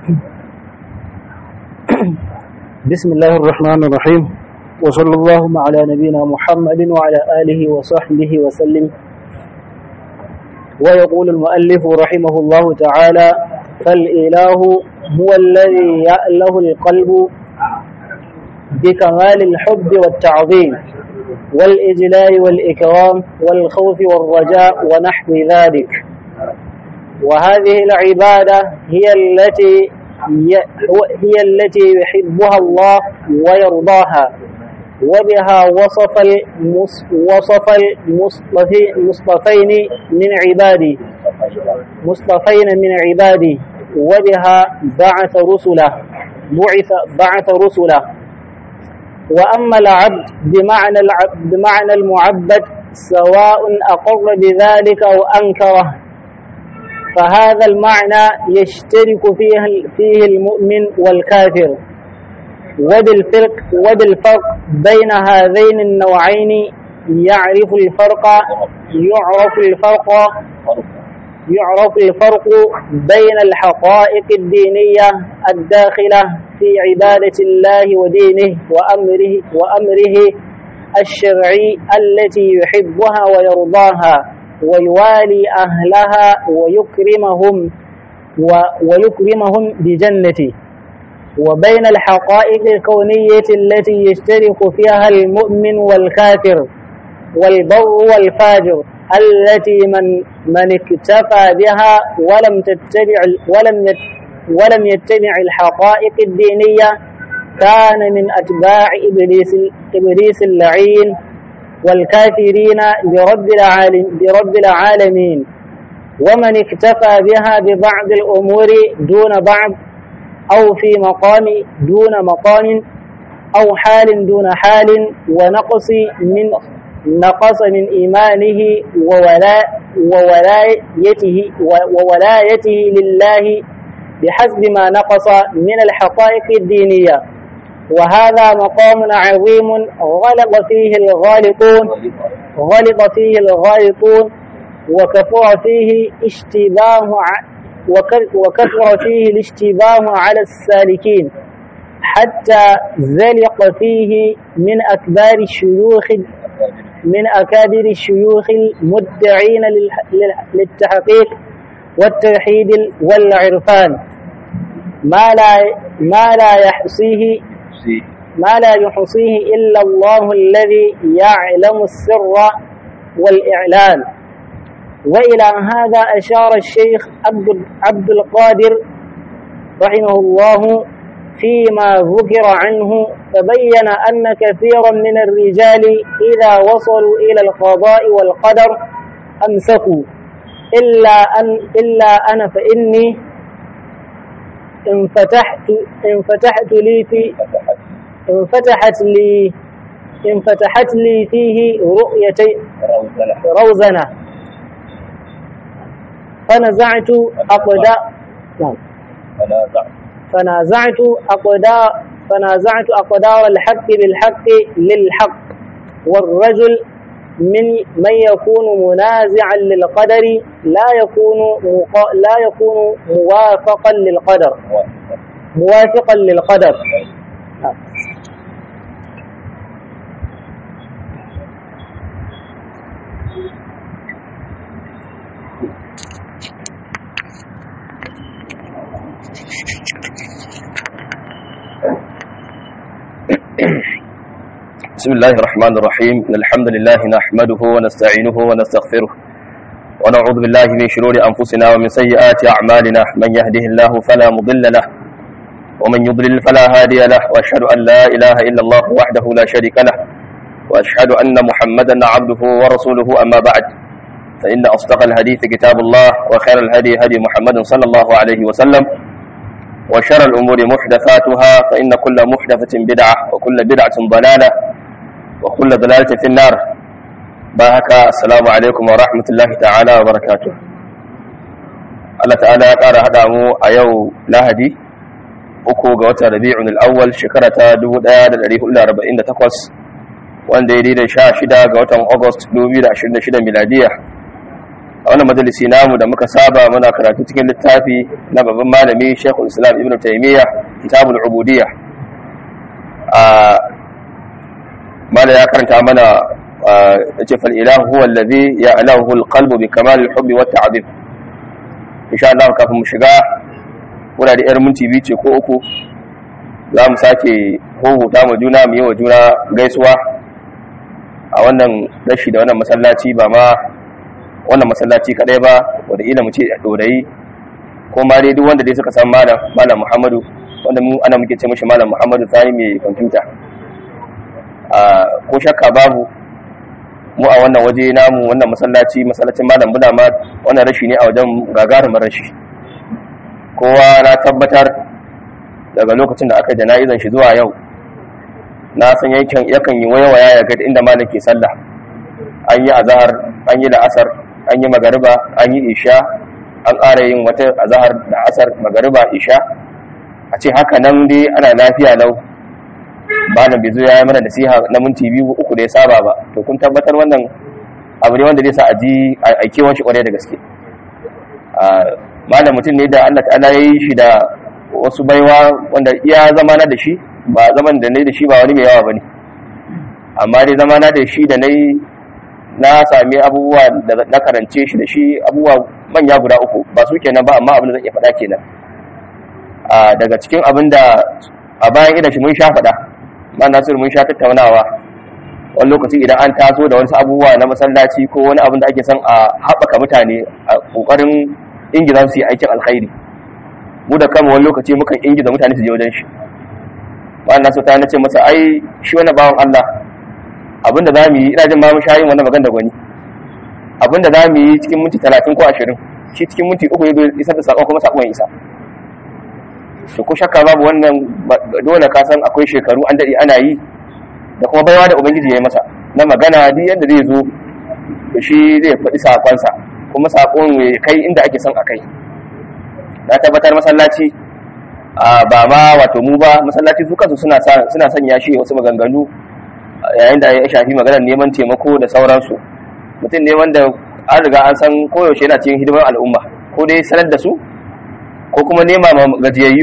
بسم الله الرحمن الرحيم وصلى اللهم على نبينا محمد وعلى آله وصحبه وسلم ويقول المؤلف رحمه الله تعالى فالإله هو الذي يأله القلب بكمال الحب والتعظيم والإجلال والإكرام والخوف والرجاء ونحو ذلك وهذه العبادة هي التي هي التي يحبها الله ويرضاها وبها وصف المص وصف المصطفين من عبادي مصطفين من عبادي وبها بعث رسله بعث بعث رسله وأما العبد بمعنى العبد بمعنى المعبد سواء أقر بذلك أو أنكره فهذا المعنى يشترك فيه فيه المؤمن والكافر وبالفرق وبالفرق بين هذين النوعين يعرف الفرق يعرف الفرق يعرف الفرق بين الحقائق الدينية الداخلة في عبادة الله ودينه وأمره وأمره الشرعي التي يحبها ويرضاها ويوالي أهلها ويكرمهم ويكرمهم بجنته وبين الحقائق الكونية التي يشترك فيها المؤمن والكافر والبر والفاجر التي من من اكتفى بها ولم تتبع ولم ولم يتبع الحقائق الدينية كان من أتباع إبليس إبليس اللعين والكافرين برب العالم برب العالمين ومن اكتفى بها ببعض الأمور دون بعض أو في مقام دون مقام أو حال دون حال ونقص من نقص من إيمانه وولاء وولايته وولايته لله بحسب ما نقص من الحقائق الدينية وهذا مقام عظيم غلط فيه الغالطون غلط فيه الغالطون وكثر فيه اشتباه وكثر فيه الاشتباه على السالكين حتى زلق فيه من أكبار الشيوخ من أكابر الشيوخ المدعين للتحقيق والتوحيد والعرفان ما لا ما لا يحصيه ما لا يحصيه إلا الله الذي يعلم السر والإعلان وإلى هذا أشار الشيخ عبد, عبد القادر رحمه الله فيما ذكر عنه فبين أن كثيرا من الرجال إذا وصلوا إلى القضاء والقدر أمسكوا إلا أن إلا أنا فإني انفتحت انفتحت لي في انفتحت لي انفتحت لي فيه رؤيتي روزنة فنزعت أقداء نعم فنازعت أقدار فنازعت أقدار الحق بالحق للحق والرجل من من يكون منازعا للقدر لا يكون مقا لا يكون موافقا للقدر موافقا للقدر بسم الله الرحمن الرحيم إن الحمد لله نحمده ونستعينه ونستغفره ونعوذ بالله من شرور أنفسنا ومن سيئات أعمالنا من يهده الله فلا مضل له ومن يضلل فلا هادي له وأشهد أن لا إله إلا الله وحده لا شريك له وأشهد أن محمدا عبده ورسوله أما بعد فإن أصدق الحديث كتاب الله وخير الهدي هدي محمد صلى الله عليه وسلم وشر الأمور محدثاتها فإن كل محدثة بدعة وكل بدعة ضلالة وكل ضلالة في النار باهك السلام عليكم ورحمة الله تعالى وبركاته Allah ta'ala ya ƙara haɗa mu a yau lahadi uku ga watan rabi'un al'awwal shekara ta 1448 wanda ya daidai sha shida ga watan august 2026 miladiya a wannan majalisi namu da muka saba muna karatu cikin littafi na babban malami Sheikhul Islam Ibn Taymiyyah Kitabul Ubudiyya a mala ya karanta mana yace fal ilahu huwa alladhi ya'lahu al-qalbu bi kamal al-hubbi wa ta'zim insha Allah kafin mu shiga muna da yar minti biyu ce ko uku za mu sake huhuta mu juna mu yi wa juna gaisuwa a wannan rashi da wannan masallaci ba ma wannan masallaci kadai ba wanda ila mu ce dorayi ko ma dai duk wanda dai suka san malam malam Muhammadu wanda mu ana muke ce mishi malam Muhammadu Sani mai kwamfuta a ko shakka babu mu a wannan waje namu wannan masallaci masallacin malam Bulama wannan rashi ne a wajen gagarumin rashi kowa na tabbatar daga lokacin da aka jana'izan shi zuwa yau na san yankin yakan yi wayawaya ya ga inda malam ke sallah an yi azhar an yi la'asar an yi magariba an yi isha an ƙara yin wata azahar da asar magariba isha a ce haka nan dai ana lafiya lau malam bai zo ya yi mana nasiha na minti biyu uku da ya saba ba to kun tabbatar wannan abu ne wanda zai sa a ji a kewan shi kwarai da gaske malam mutum ne da Allah ta'ala ya yi shi da wasu baiwa wanda iya zama na da shi ba zaman da ne da shi ba wani mai yawa ba ne amma dai zama na da shi da na yi na sami abubuwa da na karance shi da shi abubuwa manya guda uku ba su kenan ba amma abin da zan iya faɗa kenan daga cikin abin da a bayan idan shi mun sha faɗa ma nasir mun sha tattaunawa wani lokaci idan an taso da wasu abubuwa na masallaci ko wani abin da ake son a haɓaka mutane a ƙoƙarin ingiza su yi aikin alkhairi mu da kama wani lokaci mukan ingiza mutane su je wajen shi ma nasu ta nace masa ai shi wani bawan Allah abinda za mu yi ina jin ma mu shayin wannan magana da gwani abinda za mu yi cikin minti talatin ko ashirin shi cikin minti uku ya isar da saƙon kuma saƙon isa to ko shakka babu wannan dole ka san akwai shekaru an daɗe ana yi da kuma baiwa da ubangiji ya yi masa na magana duk yadda zai zo shi zai faɗi saƙonsa kuma saƙon ya kai inda ake son a kai na tabbatar masallaci ba ma wato mu ba masallaci su kansu suna sanya shi wasu maganganu yayin da ya shafi maganar neman taimako da sauransu mutum ne wanda an riga an san koyaushe yana cikin hidimar al'umma ko dai sanar da su ko kuma nema gajiyayyu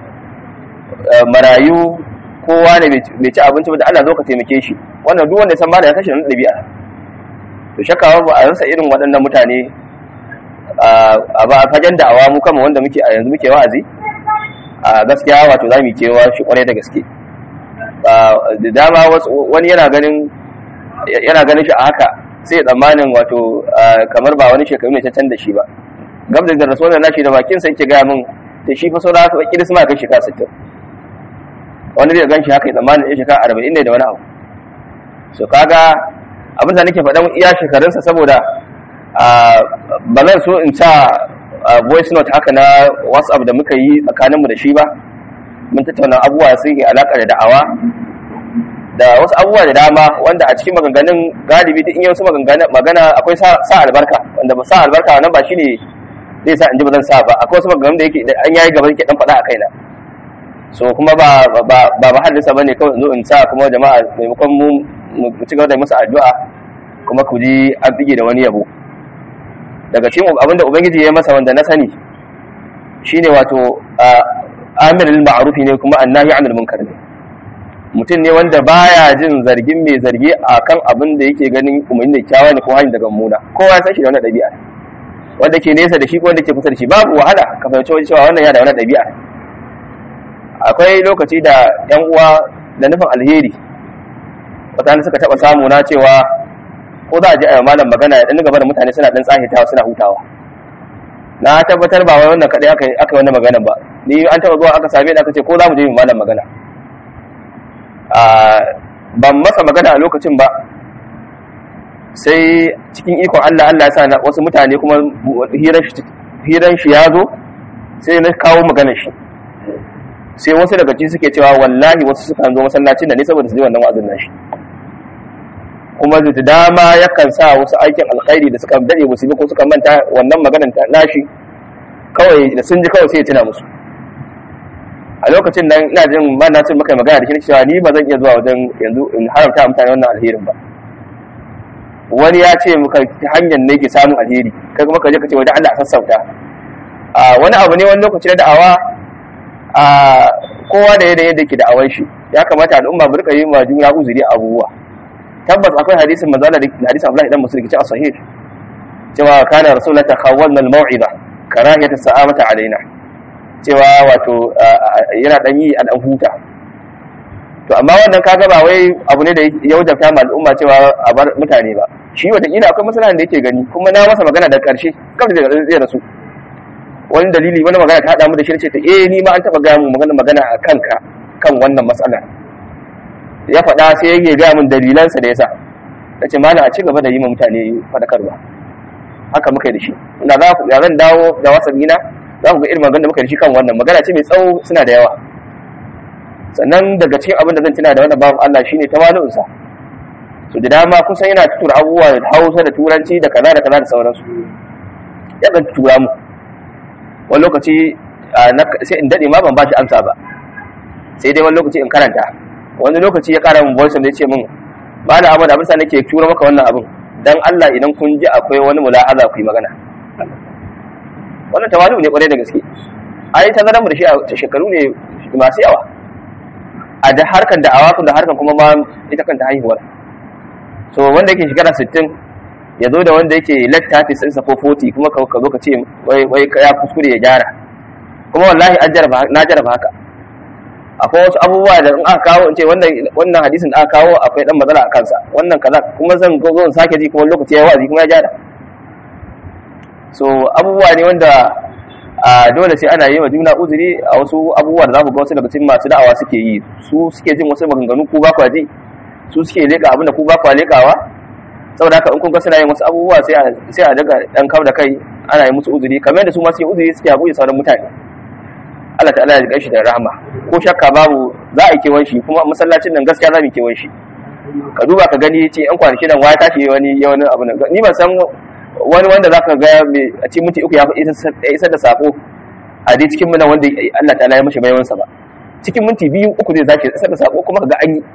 marayu kowa ne bai ci abinci ba da Allah zo ka taimake shi wannan duk wanda ya san ba da ya kashe nan ɗabi'a to shakka ba a rasa irin waɗannan mutane a ba fagen da'awa mu kama wanda muke a yanzu muke wa'azi a gaskiya wato za mu kewa shi kwarai da gaske da dama wani yana ganin yana ganin shi a haka sai tsammanin wato kamar ba wani shekaru ne can da shi ba gab da rasulun nashi da bakin sa yake gaya min da shi fa saura ka baki suma kai shekara 60 wani zai gan shi haka tsammanin ya shekara 40 ne da wani abu so kaga abin da nake faɗan iya shekarunsa saboda ba zan so in sa voice note haka na whatsapp da muka yi tsakaninmu da shi ba mun tattauna abubuwa sun yi alaƙa da da'awa da wasu abubuwa da dama wanda a cikin maganganun galibi duk in yi wasu magana akwai sa albarka wanda ba sa albarka wannan ba shine zai sa in ji ba zan sa ba akwai wasu maganganun da yake an yayi gaba yake dan faɗa a kaina so kuma ba ba ba mahallisa bane kawai zo in sa kuma jama'a maimakon mu mu ci gaba da musu addu'a kuma ku ji an bige da wani yabo daga cikin abinda ubangiji ya masa wanda na sani shine wato amirul ma'rufi ne kuma annahi anil munkar ne mutum ne wanda baya jin zargin mai zargi akan abin da yake ganin umarni da kyawa ne ko hanyar daga muna kowa ya san shi da wannan ɗabi'a wanda ke nesa da shi ko wanda ke kusa da shi babu wahala ka fahimci wani cewa wannan ya da wannan ɗabi'a akwai lokaci da yan uwa da nufin alheri wata suka taɓa samu na cewa ko za a ji a malam magana ya ɗan gaba da mutane suna ɗan tsahitawa suna hutawa na tabbatar ba wai wannan kaɗai aka yi wannan magana ba ni an taɓa zuwa aka same ni aka ce ko za mu je mu malam magana ban masa magana a lokacin ba sai cikin ikon Allah Allah ya sa na wasu mutane kuma hiran shi ya zo sai na kawo magana shi sai wasu daga cikin suke cewa wallahi wasu suka zo masallacin da ne saboda su ji wannan wa'azin nashi kuma da dama yakan sa wasu aikin alkhairi da suka dade musu ko suka manta wannan maganar nashi kawai da sun ji kawai sai ya tuna musu a lokacin nan ina jin ba na cin maka magana da shi cewa ni ba zan iya zuwa wajen yanzu in haramta mutane wannan alherin ba wani ya ce muka ta hanyar ne ke samun alheri kai kuma ka je ka ce wajen Allah a sassauta wani abu ne wani lokaci na da'awa a kowa da yadda yadda ke da'awar shi ya kamata al'umma mu rika yin ma juna uzuri a abubuwa tabbas akwai hadisin manzo Allah da hadisin Abdullah ibn Mas'ud ke cewa sahih cewa kana rasulullah takhawwalna al-maw'ida karahiyata sa'amata alaina cewa wato yana dan yi an huta to amma wannan kaga ba wai abu ne da ya wajabta ma al'umma cewa a bar mutane ba shi wata kila akwai masana da yake gani kuma na masa magana da karshe kafin da zai rasu wani dalili wani magana ta haɗa mu da shi ce ta eh ni ma an taɓa gaya mu magana magana a kanka kan wannan matsala ya faɗa sai yake gaya min dalilansa da yasa ya ce malam a ci gaba da yi ma mutane faɗakarwa haka muka yi da shi ina za ku ya zan dawo da wasanni na za ku ga irin magana da muka yi da shi kan wannan magana ce mai tsawo suna da yawa sannan daga cikin abin da zan tuna da wannan babu Allah shine tawalu'unsa so da dama kusan yana tutura abubuwa da Hausa da Turanci da kaza da kaza da sauransu ya dan tura mu wani lokaci sai in dade ma ban bashi amsa ba sai dai wani lokaci in karanta wani lokaci ya kara min voice da ya ce min ba da abin da abin sa nake tura maka wannan abin dan Allah idan kun ji akwai wani mula'aza ku yi magana wannan tawadu ne kwarai da gaske ai ta zara mu da shi a shekaru ne masu yawa a da harkar da awakun da harkar kuma ma ita kanta haihuwar so wanda yake shekara 60 ya zo da wanda yake lactatis ɗinsa ko 40 kuma ka zo ka ce wai ya kuskure ya gyara kuma wallahi an jaraba na jaraba haka akwai wasu abubuwa da in aka kawo in ce wannan hadisin da aka kawo akwai dan matsala a kansa wannan kaza kuma zan zo in sake ji kuma lokaci ya wazi kuma ya gyara so abubuwa ne wanda a dole sai ana yi wa juna uzuri a wasu abubuwa da za ku ga wasu daga cikin masu da'awa suke yi su suke jin wasu maganganu ku ba kwa ji su suke leka abin da ku ba kwa lekawa saboda haka in kun ga suna yin wasu abubuwa sai a sai a daga dan kau da kai ana yi musu uzuri kamar yadda su ma suke uzuri suke haƙuri sauran mutane Allah ta'ala ya jiƙa shi da rahama ko shakka babu za a yi kewan shi kuma masallacin nan gaskiya za mu yi kewan shi ka duba ka gani ce yan kwanaki nan waya tashi wani ya wani abu nan ni ban san wani wanda zaka ga mai a cikin minti uku ya isar da sako a dai cikin muna wanda Allah ta'ala ya mashi bayansa ba cikin minti biyu uku zai zaki isar da sako kuma kaga an yi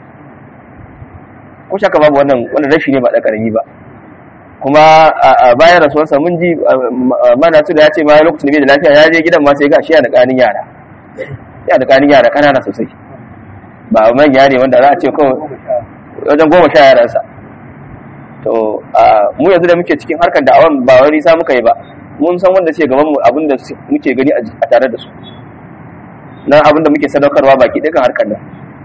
ko shaka babu wannan wannan rashi ne ba da karami ba kuma a bayan rasuwarsa mun ji mana su da ya ce ma lokacin da bai da lafiya ya je gidan ma sai ga shi yana da ƙanin yara yana da ƙanin yara ƙanana sosai ba manya ne wanda za a ce kawai wajen goma sha yaransa to mu yanzu da muke cikin harkar da'awan ba wani sa muka yi ba mun san wanda ce gaban mu abin da muke gani a tare da su na abin da muke sadaukarwa baki ɗaya kan harkar nan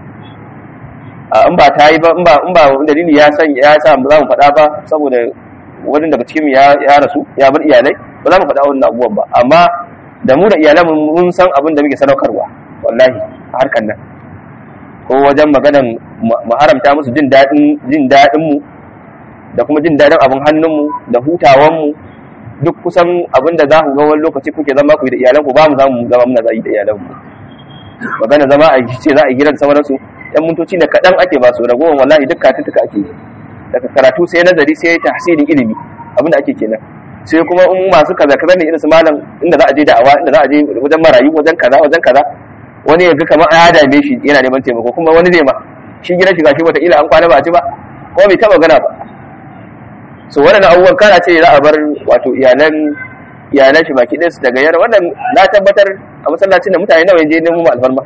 in ba ta yi ba in ba in ba dalili ya san ya sa za mu faɗa ba saboda wani daga cikin ya ya rasu ya bar iyalai ba za mu faɗa wannan abubuwan ba amma da mu da iyalan mun san abin da muke sadaukarwa wallahi a harkar nan ko wajen maganan mu haramta musu jin daɗin jin daɗin mu da kuma jin daɗin abin hannun mu da hutawan mu duk kusan abin da za ku ga wani lokaci kuke zama ku da iyalan ku ba mu za mu zama muna zai da iyalan mu magana zama a ce za a yi gidan sauransu yan mintoci da kaɗan ake ba su ragowar wallahi duk katutuka ake yi daga karatu sai nazari sai tahsilin ilimi abin da ake kenan sai kuma in masu kaza kaza ne irin su malam inda za a je da'awa inda za a je wajen marayu wajen kaza wajen kaza wani ya ga kamar ya dame shi yana neman taimako kuma wani zai ma shi gidan shi gashi wata ila an kwana ba a ci ba ko bai taba gana ba so wannan abubuwan kana ce za a bar wato iyalan iyalan shi baki ɗinsu daga yana wannan na tabbatar a masallacin da mutane nawa je nemo alfarma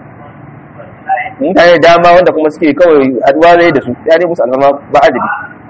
mutane dama wanda kuma suke kawai haduwa zai da su ya ne musu alfarma ba adabi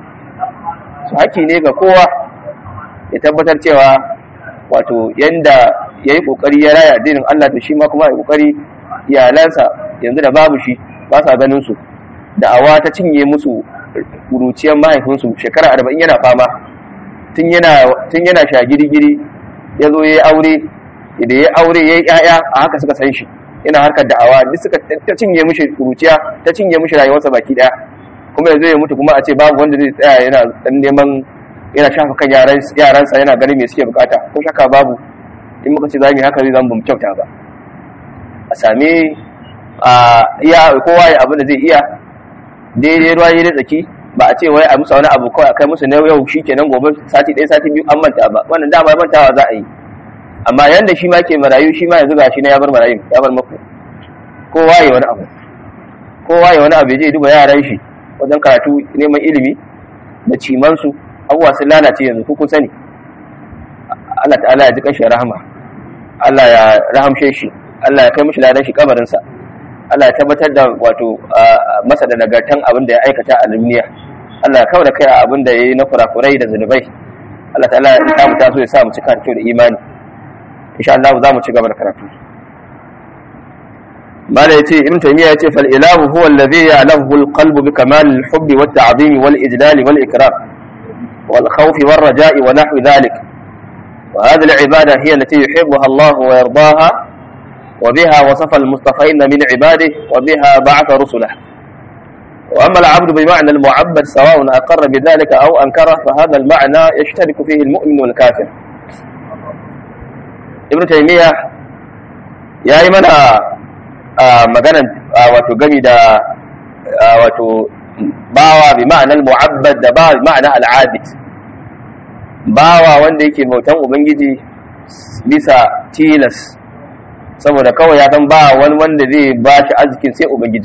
su haƙƙi ne ga kowa ya tabbatar cewa wato yanda ya yi ƙoƙari ya raya addinin Allah to shi ma kuma ya ƙoƙari iyalansa yanzu da babu shi ba sa ganin su da awa ta cinye musu kuruciyar mahaifinsu shekara arba'in yana fama tun yana sha girgiri ya zo ya yi aure da ya aure ya yi ƴaƴa a haka suka san shi yana harkar da'awa duk suka ta cinye mishi kuruciya ta cinye mishi rayuwarsa baki daya kuma yanzu ya mutu kuma a ce babu wanda zai tsaya yana dan neman yana shafa kan yaransa yana ganin me suke bukata ko shaka babu in muka ce za mu yi haka zai zama bamu kyauta ba a same a iya kowa ya abu da zai iya daidai ruwa ya tsaki ba a ce wai a musa wani abu kawai a kai musu na yau shi kenan gobe sati ɗaya sati biyu an manta ba wannan dama mantawa za a yi amma yanda shi ma ke marayu shi ma yanzu ga shi na ya bar marayu ya bar maku kowa ya wani abu kowa ya wani abu ya je duba yaran shi wajen karatu neman ilimi da cimansu abubuwa sun lalace yanzu ku kun sani Allah ta'ala ya ji kanshi rahama Allah ya rahamshe shi Allah ya kai mishi ladan shi kabarinsa Allah ya tabbatar da wato masa da nagartan abin da ya aikata a duniya Allah ya kawo da kai a abin da ya yi na kurakurai da zunubai Allah ta'ala ya samu taso ya sa mu cika da kyau da imani insha Allah za mu ci gaba da karatu mala yace ibn taymiya yace fal ilahu huwa alladhi ya'lamu al-qalb bi kamal al-hubb wa at-ta'zim wal ijlal wal ikram wal khawf wal raja'i wa nahwi dhalik wa hadhihi al-ibada hiya allati yuhibbuha Allah wa yardaha وبها وصف المصطفين من عباده وبها بعث رسله وأما العبد بمعنى المعبد سواء أقر بذلك أو أنكره فهذا المعنى يشترك فيه المؤمن والكافر ابن تيمية يا إيمانا maganan wato gami da wato bawa bi ma'anar mu'abbad da bawa bi ma'anar al'abid bawa wanda yake bautan ubangiji bisa tilas saboda kawai ya san ba wani wanda zai ba shi arzikin sai ubangiji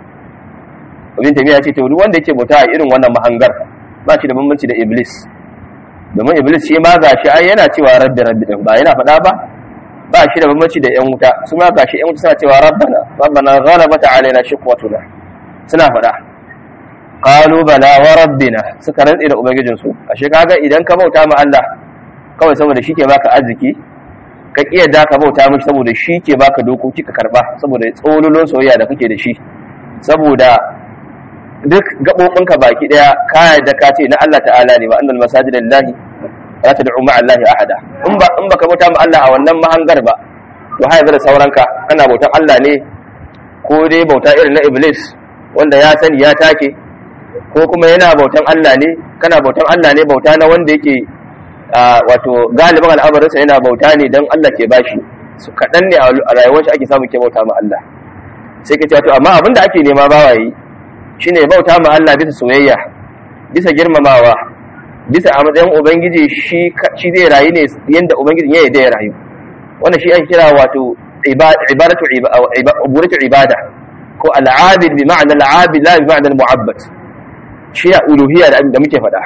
abin tafiya ce to duk wanda yake bauta a irin wannan mahangar ba shi da bambanci da iblis domin iblis shi ma gashi ai yana cewa rabbi rabbi din ba yana faɗa ba ba shi da bambanci da yan wuta su ma gashi yan wuta suna cewa rabbana rabbana ghalabat alaina shiqwatuna suna faɗa qalu bala wa rabbina suka rantsi da ubangijin su ashe kaga idan ka bauta ma Allah kawai saboda shi ke baka arziki ka da ka bauta mishi saboda shi ke baka dokoki ka karba saboda tsololon soyayya da kake da shi saboda duk gaɓoɓinka baki ɗaya ka da ka ce na Allah ta'ala ne wa annal masajid lillahi la tad'u ma'a Allah ahada in ba in baka bauta ma Allah a wannan mahangar ba to har yanzu da sauranka kana bautan Allah ne ko dai bauta irin na iblis wanda ya sani ya take ko kuma yana bautan Allah ne kana bautan Allah ne bauta na wanda yake wato galibin al'amarinsa yana bauta ne don Allah ke bashi su kaɗan ne a rayuwar shi ake samun ke bauta ma Allah sai ka ce to amma abin da ake nema ba waye shine bauta ma Allah bisa soyayya bisa girmamawa bisa a matsayin ubangiji shi shi zai rayu ne yanda ubangiji ya yarda ya rayu wannan shi ake kira wato ibadatu ubudatu ibada ko al'abid bi ma'ana al'abid la bi ma'ana al-mu'abbad shi ya uluhiyya da muke faɗa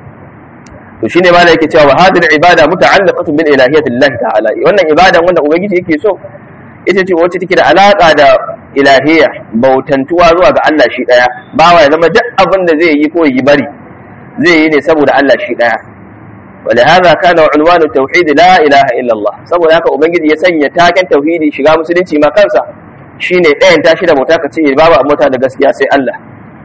to shine ma yake cewa hadhihi ibada muta'allaqatun bil ilahiyyati Allah ta'ala wannan ibadan wanda ubangiji yake so ita ce wacce take da alaka da ilahiyya bautantuwa zuwa ga Allah shi daya bawa ya zama duk abin da zai yi ko yi bari zai yi ne saboda Allah shi daya ولهذا كان عنوان التوحيد لا اله الا الله saboda haka ubangiji ya sanya taken tauhidi shiga musulunci ma kansa shine ɗayan tashi da bauta ka ce babu abota da gaskiya sai Allah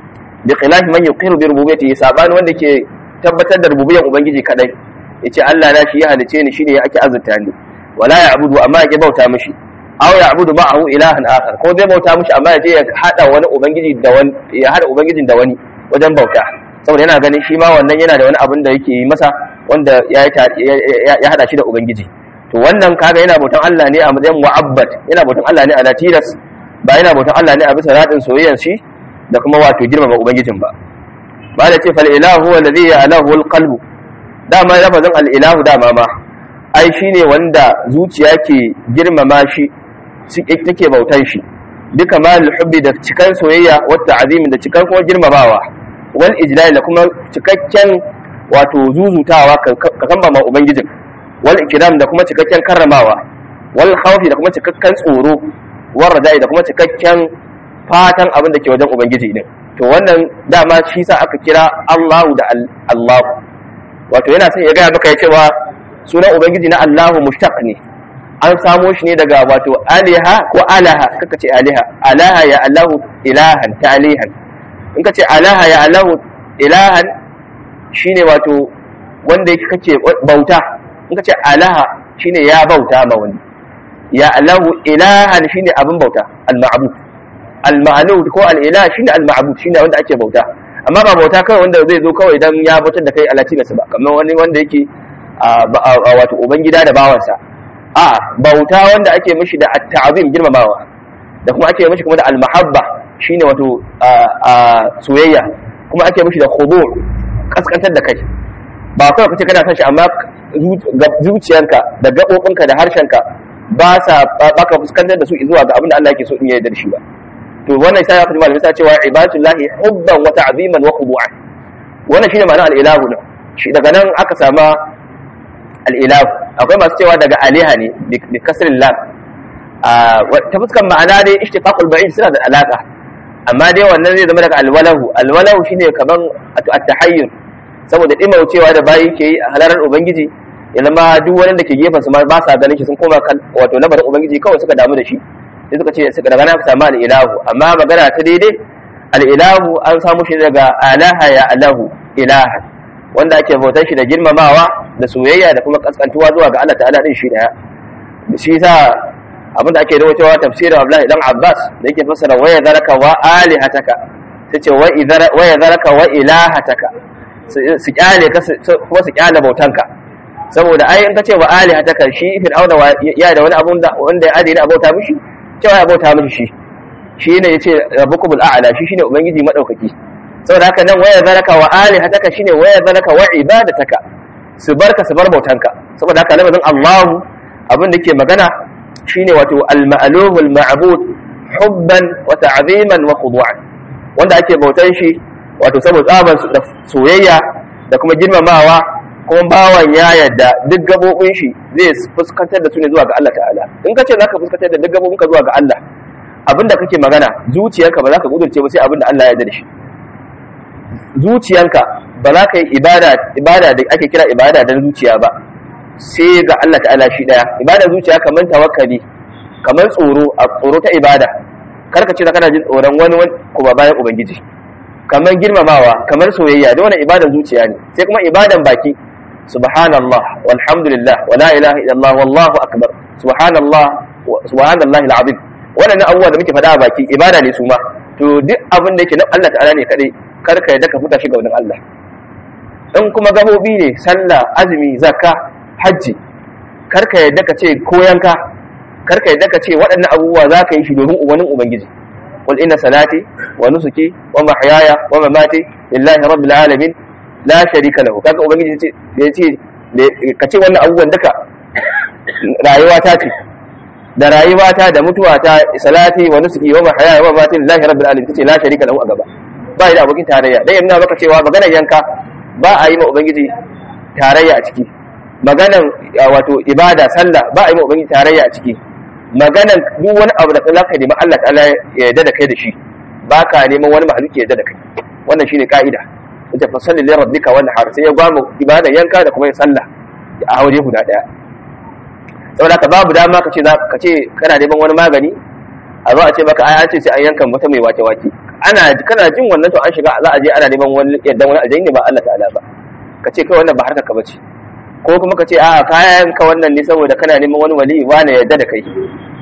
bi khilafi man yuqiru bi rububiyyati sabani wanda ke tabbatar da rububiyar ubangiji kadai yace Allah na shi ya halice ni shine ake azurta ni wala ya'budu amma yake bauta mishi aw ya'budu ma'ahu ilahan akhar ko zai bauta mishi amma yaje ya hada wani ubangiji da wani ya hada ubangijin da wani wajen bauta saboda yana ganin shi ma wannan yana da wani abin da yake yi masa wanda ya ya hada shi da ubangiji to wannan kaga yana bautan Allah ne a matsayin mu'abbad yana bautan Allah ne a latiras ba yana bautan Allah ne a bisa radin soyayyar shi da kuma wato girmama ubangijin ba ba da ce fal ilahu huwa alladhi ya'lahu al-qalbu dama lafazin al-ilahu dama ma ai shine wanda zuciya ke girmama shi take bautan shi duka mal hubbi da cikan soyayya wata azimin da cikan kuma girmamawa wal ijlal da kuma cikakken wato zuzutawa ka kamba ubangijin wal ikram da kuma cikakken karramawa wal khawfi da kuma cikakken tsoro wal raja'i da kuma cikakken fatan abin da ke wajen ubangiji din to wannan dama shi sa aka kira Allahu da Allahu wato yana son ya gaya maka ya cewa sunan ubangiji na Allahu mushtaq ne an samo shi ne daga wato aliha ko alaha kaka ce aliha alaha ya Allahu ilahan talihan in ka ce alaha ya Allahu ilahan shine wato wanda yake kace bauta in ka ce alaha shine ya bauta ma wani ya Allahu ilahan shine abin bauta al-ma'bud al-ma'lud ko al-ilah shine al-ma'bud shine wanda ake bauta amma ba bauta kawai wanda zai zo kawai dan ya bautar da kai a latinasa ba kamar wani wanda yake wato ubangida da bawansa a bauta wanda ake mishi da at-ta'zim girmamawa da kuma ake mishi kuma da al-mahabba shine wato soyayya kuma ake mishi da khudu' kaskantar da kai ba kawai kace kana son shi amma zuciyarka da gabobinka da harshenka ba sa baka fuskantar da su zuwa ga abin da Allah yake so in yarda da shi ba to wannan sai aka ji malamai sai cewa ibadatullahi hubban wa ta'ziman wa khudu'an wannan shine ma'anar al-ilahu din shi daga nan aka sama al-ilahu akwai masu cewa daga aliha ne bi kasrin lam ta fuskan ma'ana dai ishtiqaqul ba'id suna da alaka amma dai wannan zai zama daga alwalahu alwalahu shine kaman at-tahayyur saboda dimaucewa da bayi ke yi a halarar ubangiji ya zama duk wani da ke gefen su ma ba sa ganin shi sun koma kan wato lamarin ubangiji kawai suka damu da shi sai suka ce suka daga nan aka samu al-ilahu amma magana ta daidai al-ilahu an samu shi daga alaha ya alahu ilaha wanda ake bautar shi da girmamawa da soyayya da kuma kaskantuwa zuwa ga Allah ta'ala din shi daya shi sa abinda ake rawaitowa tafsirin Abdullahi dan Abbas da yake fassara waya zaraka wa alihataka tace wa idara waya zaraka wa ilahataka su kyale ka kuma su kyale bautanka saboda ai in ka ce wa alihataka shi fir'auna ya da wani abun da wanda ya adina abauta mishi cewa ya bauta mishi shi shine yace rabbukumul a'la shi shine ubangiji madaukaki saboda haka nan waya zaraka wa alihataka shine waya zaraka wa ibadataka su barka su bar bautanka saboda haka lamarin Allahu abin da ke magana shine wato al-ma'luh al-ma'bud hubban wa ta'ziman wa khudu'an wanda ake bautan shi wato saboda tsaban soyayya da kuma girmamawa kuma bawan ya yadda duk gabobin shi zai fuskantar da su ne zuwa ga Allah ta'ala in ka ce zaka fuskantar da duk gabobin ka zuwa ga Allah abinda kake magana zuciyarka ba za ka gudurce ba sai abinda Allah ya yarda da shi zuciyanka ba za ka yi ibada ibada da ake kira ibada dan zuciya ba sai ga Allah ta'ala shi daya ibada zuciya kamar tawakkali kamar tsoro a tsoro ta ibada kar ka ce kana jin tsoron wani kuma bayan ubangiji kamar girmamawa kamar soyayya da wannan ibadan zuciya ne sai kuma ibadan baki subhanallah walhamdulillah wala ilaha illallah wallahu akbar subhanallah subhanallahi alazim wannan abubuwa da muke faɗa a baki ibada ne su ma to duk abin da yake na Allah ta'ala ne kadai kar ka yadda ka fita shi ga wannan Allah in kuma gabobi ne sallah azumi zakka hajji kar ka yadda ka ce koyanka kar ka yadda ka ce waɗannan abubuwa za ka yi shi domin ubanin ubangiji qul inna salati wa nusuki wa mahyaya wa mamati lillahi rabbil alamin la sharika lahu kaga ubangiji ce da yace ka ce wannan abubuwan duka rayuwa ta ce da rayuwa ta da mutuwa ta salati wa nusuki wa mahyaya wa mamati lillahi rabbil alamin tace la sharika lahu a gaba ba da abokin tarayya dai yana maka cewa maganar yanka ba a yi ma ubangiji tarayya a ciki maganan wato ibada sallah ba a yi ma ubangiji tarayya a ciki maganan duk wani abu da za ka nemi Allah ta'ala ya yarda da kai da shi ba ka neman wani mahaluki ya yarda da kai wannan shine ka'ida ita fa salli li rabbika wa nahar sai ya gwamu ibada yanka da kuma ya sallah a aure guda daya saboda ka babu dama ka ce ka ce kana neman wani magani a zo a ce maka ai an ce sai an yanka wata mai wake wake ana kana jin wannan to an shiga za a je ana neman wani yadda wani aljanni ba Allah ta'ala ba ka ce kai wannan ba harka ka bace ko kuma ka ce a kayan ka wannan ne saboda kana neman wani wali wani yadda da kai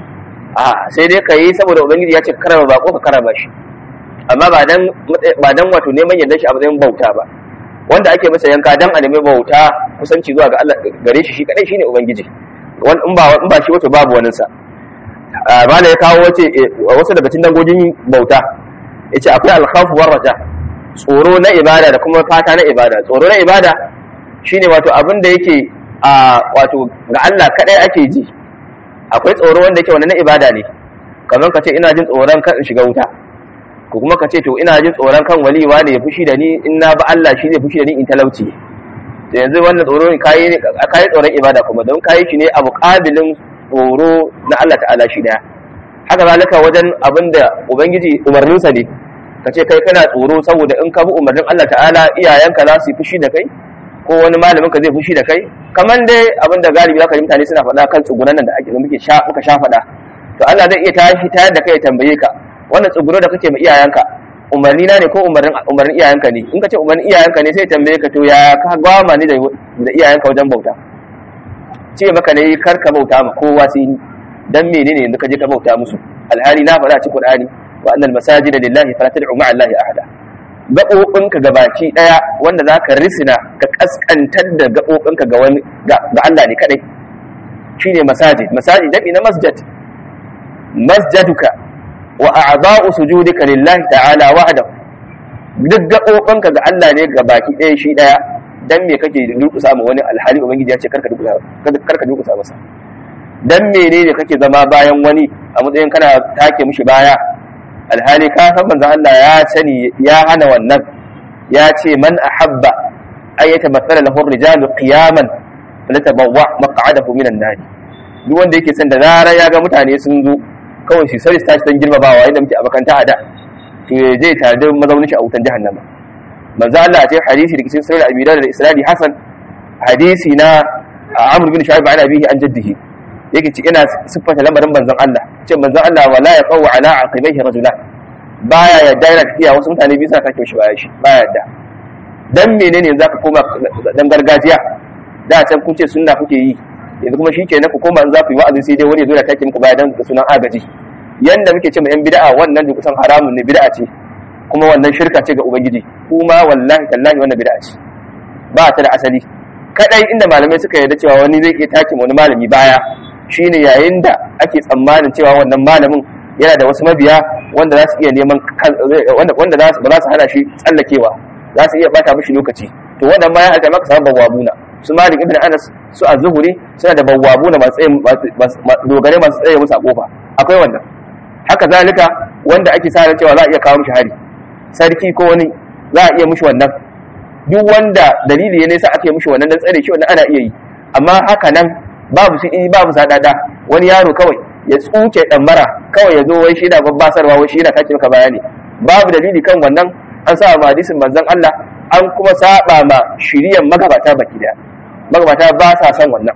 a sai dai ka yi saboda ubangiji ya ce karama ba ko ka karama shi amma ba dan ba dan wato neman yadda shi a matsayin bauta ba wanda ake masa yanka dan a nemi bauta kusanci zuwa ga Allah gare shi shi kadai shine ubangiji in ba in ba shi wato babu wani sa bala ya kawo wace wasu daga cikin dangogin bauta yace akwai alkhafu war raja tsoro na ibada da kuma fata na ibada tsoro na ibada shine wato abin da yake a wato ga Allah kadai ake ji akwai tsoro wanda yake wannan na ibada ne kamar ka ce ina jin tsoron kan in shiga wuta ko kuma ka ce to ina jin tsoron kan waliwa ne ya fushi da ni in na ba Allah shi ne fushi da ni in talauci to yanzu wannan tsoro ne kai ne kai tsoron ibada kuma don kai shi ne a muqabilin tsoro na Allah ta'ala shi daya haka zalika wajen abinda ubangiji umarninsa ne ka ce kai kana tsoro saboda in ka bi umarnin Allah ta'ala iyayenka za su yi fushi da kai ko wani malamin ka zai fushi da kai kamar dai abinda galibi zaka ji mutane suna faɗa kan tsugunan nan da ake muke sha muka sha faɗa to Allah zai iya tashi tayar da kai ya tambaye ka wannan tsuguro da kake ma iyayenka umarni na ne ko umarnin umarnin iyayenka ne in ka ce umarnin iyayenka ne sai tambaye ka to ya ka gwama ni da iyayenka wajen bauta ce maka ne kar ka bauta ma kowa sai ni dan menene yanzu ka je ka bauta musu alhali na faɗa cikin Qur'ani wa annal masajida lillahi fala tad'u ma'a allahi ahada gaɓoɓinka gabaki ɗaya wanda za ka risina ka ƙasƙantar da gaɓoɓinka ga wani ga Allah ne kaɗai shine masajid masajid dabi na masjid masjaduka wa a'dha'u sujudika lillahi ta'ala wahdahu duk gaɓoɓinka ga Allah ne gabaki ɗaya shi ɗaya dan me kake durƙusa ma wani alhali ubangiji ya ce karka durƙusa karka durƙusa masa dan menene kake zama bayan wani a matsayin kana take mishi baya alhali ka san manzo Allah ya sani ya hana wannan ya ce man ahabba ay yatabattala lahu ar-rijalu qiyaman falatabawwa maq'adahu minan nar duk wanda yake son da zarar ya ga mutane sun zo kawai shi sai tashi dan girmamawa yadda muke abakan ta hada to ya je tare da mazaunin shi a wutan jahannama manzo Allah ce hadisi da cikin sahih Abi Dawud da Isnadi Hasan hadisi na Amr bin Shu'aib an abihi an jaddihi yake ci ina siffata lamarin manzon Allah ce manzon Allah wala yaqaw ala aqibaihi rajulan baya yadda yana tafiya wasu mutane biyu suna kake shi baya shi baya yadda dan menene yanzu aka koma dan gargajiya da can kun ce sunna kuke yi yanzu kuma shi kenan ku koma in za ku yi wa'azi sai dai wani ya zo da take muku baya dan da sunan agaji yanda muke ce ma yan bid'a wannan da kusan haramun ne bid'a ce kuma wannan shirka ce ga ubangiji kuma wallahi tallahi wannan bid'a ce ba ta da asali kadai inda malamai suka yarda cewa wani zai iya take wani malami baya shine yayin da ake tsammanin cewa wannan malamin yana da wasu mabiya wanda za su iya neman wanda ba za su hana shi tsallakewa za su iya bata mishi lokaci to wannan ma ya halta maka samu bawabuna su malik ibn anas su az-zuhri suna da bawabuna masu tsaye dogare masu tsaye musu a kofa akwai wannan haka zalika wanda ake sa cewa za a iya kawo mishi hari sarki ko wani za a iya mishi wannan duk wanda dalili ne sa ake mishi wannan dan tsare shi wannan ana iya yi amma haka nan babu su babu sadada wani yaro kawai ya tsuke dan mara kawai ya zo wai shi da babbasarwa wai shi yana kake maka bayani babu dalili kan wannan an sa ma hadisin manzon Allah an kuma saba ma shiriyan magabata baki daya magabata ba sa son wannan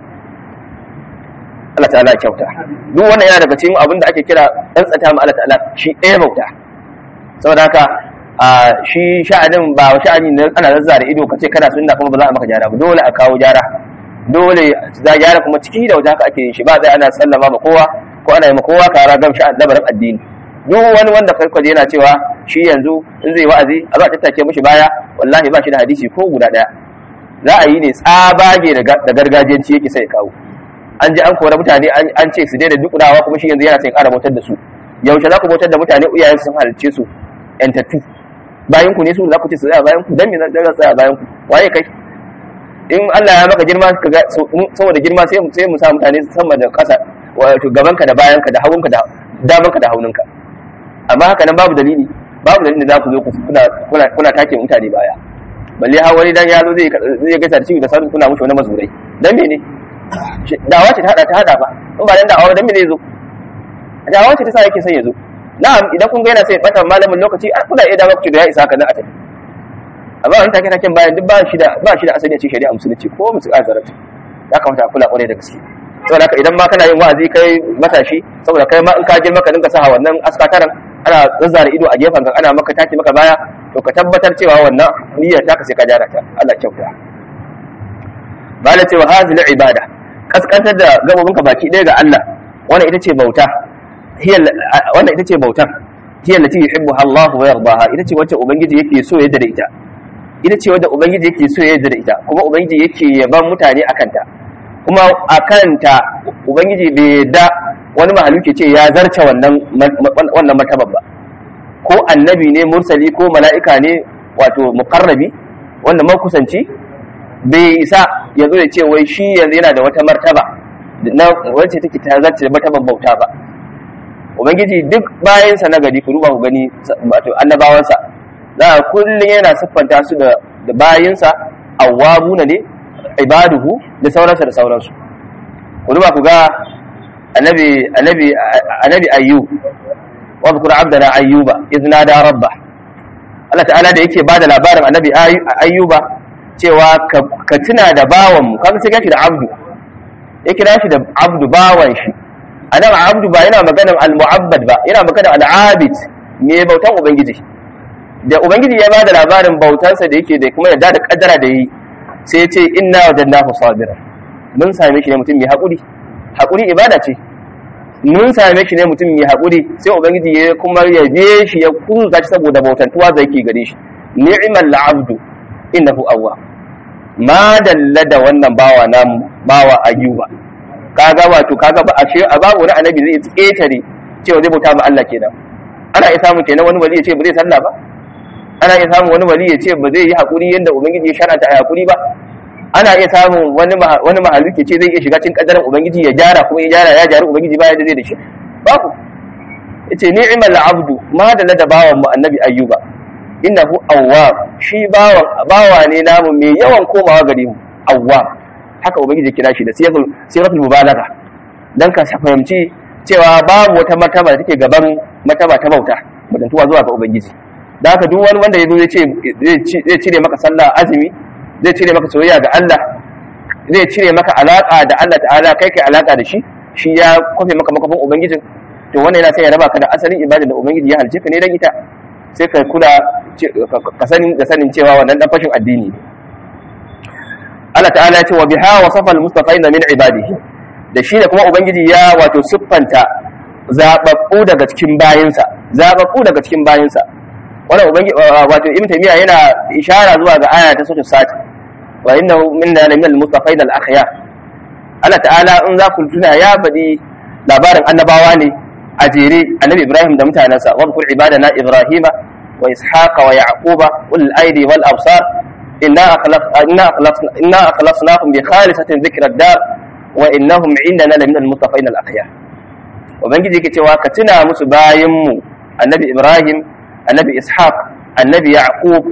Allah ta'ala ya kyauta duk wannan yana daga cikin abin da ake kira dan tsata ma Allah ta'ala shi ɗaya bauta saboda haka a shi sha'anin ba sha'ani ne ana zazzara ido kace kana sunna kuma ba za a maka gyara ba dole a kawo gyara dole za gyara kuma ciki da waje haka ake yin shi ba zai ana sallama ma kowa ko ana yi ma kowa kara gam sha'an labarin addini duk wani wanda farkwaje yana cewa shi yanzu in zai wa'azi a za a tattake mishi baya wallahi ba shi da hadisi ko guda daya za a yi ne tsabage da gargajiyanci yake sai kawo an ji an kora mutane an ce su daina dukudawa kuma shi yanzu yana sai kara motar da su yaushe za ku motar da mutane uyayen sun halarce su yantattu bayan ku ne su za ku ce su tsaya bayan ku dan me za su tsaya bayan ku waye kai in Allah ya maka girma saboda girma sai sai mu sa mutane sama da kasa wato gabanka da bayanka da hagunka da damanka da hauninka amma haka nan babu dalili babu dalilin da za ku zo kuna kuna kuna take mutane baya balle har wani dan ya zo zai zai gaisa da shi da sauran kuna mushi wani mazurai dan mene dawa ce ta hada ta hada ba in ba dan dawa dan me zai zo dawa ce ta sa yake son ya zo na'am idan kun ga yana sai bata malamin lokaci kuna iya dawo ku da ya isa haka nan a tafi amma wani take taken bayan duk ba shi da ba shi da asali a cikin shari'a musulunci ko musu azarata ya kamata a kula kwarai da gaske saboda haka idan ma kana yin wa'azi kai matashi saboda kai ma in ka girma ka dinga sa wannan askataran ana zazzara ido a gefen ka ana maka take maka baya to ka tabbatar cewa wannan niyyar taka sai ka gyara ta Allah kyauta bala cewa hazil ibada kaskantar da gabobinka baki ɗaya ga Allah wannan ita ce bauta wannan ita ce bautar hiya lati yuhibbuha Allah wa yardaha ita ce wacce ubangiji yake so yadda da ita ita ce wadda ubangiji yake so yadda da ita kuma ubangiji yake yaban mutane akan ta kuma akan ta ubangiji bai da wani mahaluki ce ya zarce wannan wannan martabar ba ko annabi ne mursali ko mala'ika ne wato muqarrabi wanda makusanci bai isa ya zo ya ce wai shi yanzu yana da wata martaba na wacce take ta zarce martabar bauta ba ubangiji duk bayansa na gari ku duba ku gani wato annabawansa za a kullum yana siffanta su da bayinsa awwabuna ne ibaduhu da sauransu da sauransu ku duba ku ga annabi annabi annabi ayyub wa zkur abdana ayyuba idna da rabba Allah ta'ala da yake bada labarin annabi ayyuba cewa ka tuna da bawan mu kaga sai gashi da abdu ya kira shi da abdu bawan shi anan abdu ba yana maganar al-mu'abbad ba yana maganar al-abid me bautan ubangiji da ubangiji ya bada labarin bautansa da yake da kuma yadda da kaddara da yi sai ya ce inna wajadnahu sabiran mun same shi ne mutum mai haƙuri haƙuri ibada ce mun same shi ne mutum mai haƙuri sai ubangiji ya kuma yabe shi ya kunza shi saboda bautantuwa da yake gare shi ni'mal abdu innahu awwa ma dalla da wannan bawa namu bawa ayyuba kaga wato kaga ba ashe a babu wani annabi zai tsetare cewa zai bauta ma Allah kenan ana iya samun kenan wani wali ya ce ba zai sallah ba ana iya samun wani wali ya ce ba zai yi hakuri yadda ubangiji ya sharanta a hakuri ba ana iya samun wani wani mahaluki ce zai iya shiga cikin kaddaran ubangiji ya gyara kuma ya gyara ya gyara ubangiji baya da zai da shi babu yace ni'mal abdu ma da da bawan mu annabi ayyuba innahu awwab shi bawan bawa ne namu mai yawan komawa gare mu awwab haka ubangiji kira shi da siyatul siyatul mubalagha dan ka fahimci cewa babu wata martaba da take gaban martaba ta bauta mutuntuwa zuwa ga ubangiji da haka duk wani wanda yazo ya ce zai cire maka sallah azumi zai cire maka soyayya ga Allah zai cire maka alaka da Allah ta'ala kai kai alaka da shi shi ya kofe maka makafin ubangijin to wannan yana sai ya raba ka da asalin ibada da ubangiji ya halice ka ne dan ita sai ka kula ka sanin da sanin cewa wannan dan fashin addini ne Allah ta'ala ya ce wa biha wasafa al-mustafaina min ibadihi da shi da kuma ubangiji ya wato siffanta zababbu daga cikin bayinsa zababbu daga cikin bayinsa wannan ubangiji wato ibn taymiya yana ishara zuwa ga aya ta sura sati wa innahu minna la min al-mustafaina al-akhya Allah ta'ala in za ku tuna ya badi labarin annabawa ne a jere annabi Ibrahim da mutanansa wa kul ibadana ibrahima wa ishaqa wa yaquba ul aidi wal absar inna akhlaq inna akhlaqna inna akhlaqnahum bi khalisatin dhikra dar wa innahum indana la min al-mustafaina al-akhya ubangiji yake cewa ka tuna musu bayin mu annabi Ibrahim annabi ishaq annabi yaqub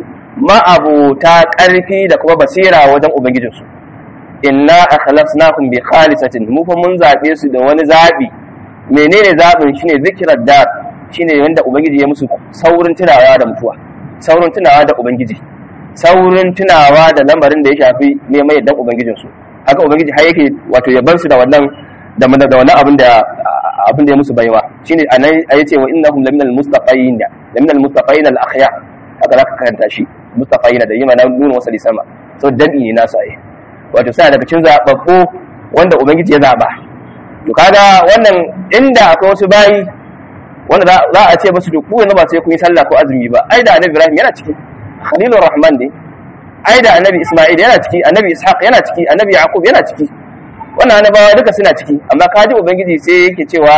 ma'abuta ƙarfi da kuma basira wajen ubangijinsu inna akhlasnahum bi khalisatin mu fa mun zabe su da wani zabi menene zabin shine zikrar dar shine wanda ubangiji ya musu saurin tunawa da mutuwa saurin tunawa da ubangiji saurin tunawa da lamarin da ya shafi neman yaddan ubangijinsu haka ubangiji har yake wato ya bar su da wannan da da wannan abin da abin da ya musu baiwa shine anan ayace wa innahum laminal mustaqayin laminal mustaqayin al akhya haka zaka karanta shi mustaqayin da yima na nuna wasali sama so dami ne nasu ayi wato sai daga cikin zababbu wanda ubangiji ya zaba to kaga wannan inda akwai wasu bayi wanda za a ce basu duk yanzu ba sai kun yi sallah ko azumi ba ai da annabi ibrahim yana ciki khalilur rahman ne ai da annabi isma'il yana ciki annabi ishaq yana ciki annabi yaqub yana ciki wannan annabawa duka suna ciki amma kaji ubangiji sai yake cewa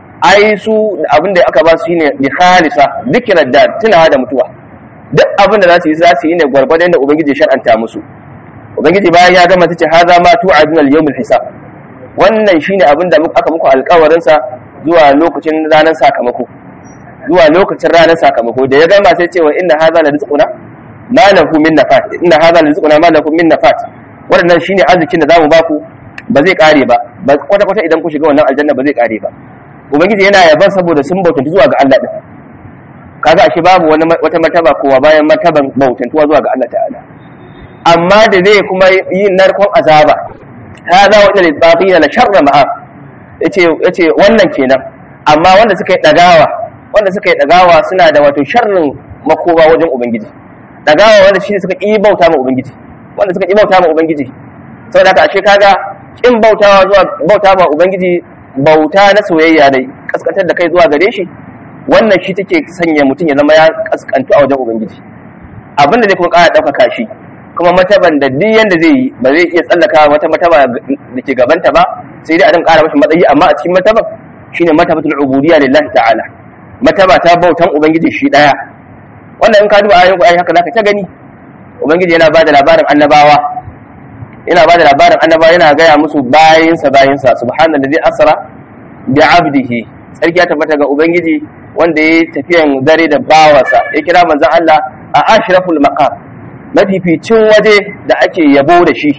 ai su abin da aka ba su shine bi khalisa dhikra da tunawa da mutuwa duk abin da za su yi za su yi ne gwargwadon da ubangiji ya shar'anta musu ubangiji bayan ya gama tace haza ma tu'aduna al-yawm al-hisab wannan shine abin da aka muku alƙawarin sa zuwa lokacin ranar sakamako zuwa lokacin ranar sakamako da ya gama sai cewa inna haza la rizquna ma lahu min nafat inna haza la rizquna ma lahu min nafat wannan shine arzikin da zamu baku ba zai kare ba kwata kwata idan ku shiga wannan aljanna ba zai kare ba ubangiji yana yaban saboda sun bautantu zuwa ga Allah din kaga ashe babu wani wata martaba kowa bayan martaban bautantuwa zuwa ga Allah ta'ala amma da zai kuma yi narkon azaba hada wa ilal batina la sharra ma'a yace yace wannan kenan amma wanda suka yi dagawa wanda suka yi dagawa suna da wato sharrin makoba wajen ubangiji dagawa wanda shi suka yi bauta ma ubangiji wanda suka yi bauta ma ubangiji saboda haka ashe kaga kin bautawa zuwa bauta ma ubangiji bauta na soyayya da kaskantar da kai zuwa gare shi wannan shi take sanya mutum ya zama ya kaskantu a wajen ubangiji abin da zai kuma kara ɗaukaka shi kuma mataban da duk yanda zai yi ba zai iya tsallaka wata mataba da ke gabanta ba sai dai a dan kara mashi matsayi amma a cikin mataban shine matabatul ubudiyya lillahi ta'ala mataba ta bautan ubangiji shi daya wannan in ka duba ayoyin ayi haka zaka ta gani ubangiji yana bada labarin annabawa yana bada labarin annabawa yana gaya musu bayinsa bayinsa subhanallazi asra bi abdihi sarki ya tabbata ga ubangiji wanda ya tafiyan dare da bawarsa ya kira manzon Allah a ashraful maqam mafificin waje da ake yabo da shi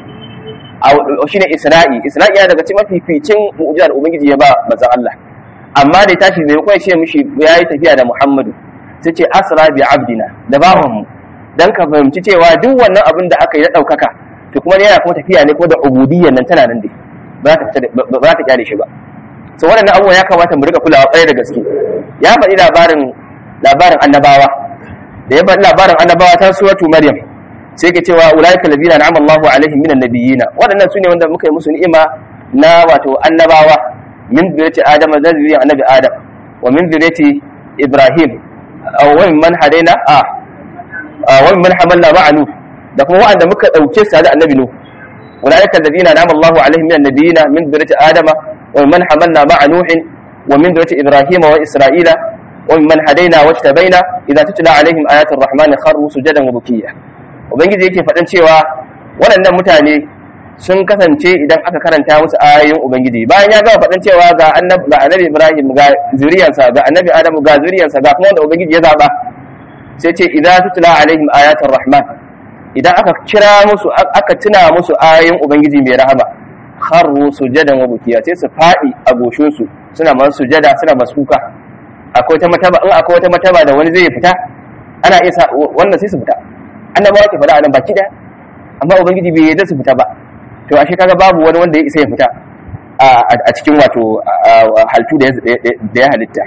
shine isra'i isra'i yana daga cikin mafificin mu'jizar ubangiji ya ba manzon Allah amma da tashi bai kai ce mishi yayi tafiya da Muhammadu sai ce asra bi abdina da bawan mu dan ka fahimci cewa duk wannan abin da aka yi na daukaka to kuma yana kuma tafiya ne ko da ubudiyyan nan tana nan dai ba ta ba ta kyale shi ba so waɗannan abubuwa ya kamata mu rika kulawa tsaye da gaske ya faɗi labarin labarin annabawa da ya faɗi labarin annabawa ta suratu maryam sai ke cewa ulaika allazina an'ama Allahu alaihim minan nabiyina waɗannan sune wanda muka yi musu ni'ima na wato annabawa min zuriyati adam da zuriyar annabi adam wa min zuriyati ibrahim wa min man hadaina a wa min man hamalna ma'a nuh da kuma waɗanda muka dauke su da annabi nuh ulaika allazina an'ama Allahu alaihim minan nabiyina min zuriyati adam ومن حملنا مع نوح ومن ذرية إبراهيم وإسرائيل ومن هدينا واجتبينا إذا تتلى عليهم آيات الرحمن خروا سجدا وبكيا ubangiji yake faɗin cewa waɗannan mutane sun kasance idan aka karanta musu ayoyin ubangiji bayan ya gama faɗin cewa ga annabi Ibrahim ga zuriyarsa ga annabi Adamu ga zuriyarsa ga kuma wanda ubangiji ya zaba sai ce idza tutla alaihim ayatul rahman idan aka kira musu aka tuna musu ayoyin ubangiji mai rahama kharru sujadan wa bukiya sai su fadi a goshin su suna masu sujada suna masu kuka akwai wata mataba in akwai wata mataba da wani zai fita ana iya wannan sai su fita annabawa ke faɗa a nan baki daya amma ubangiji bai yarda su fita ba to ashe kaga babu wani wanda ya isa ya fita a cikin wato haltu da ya halitta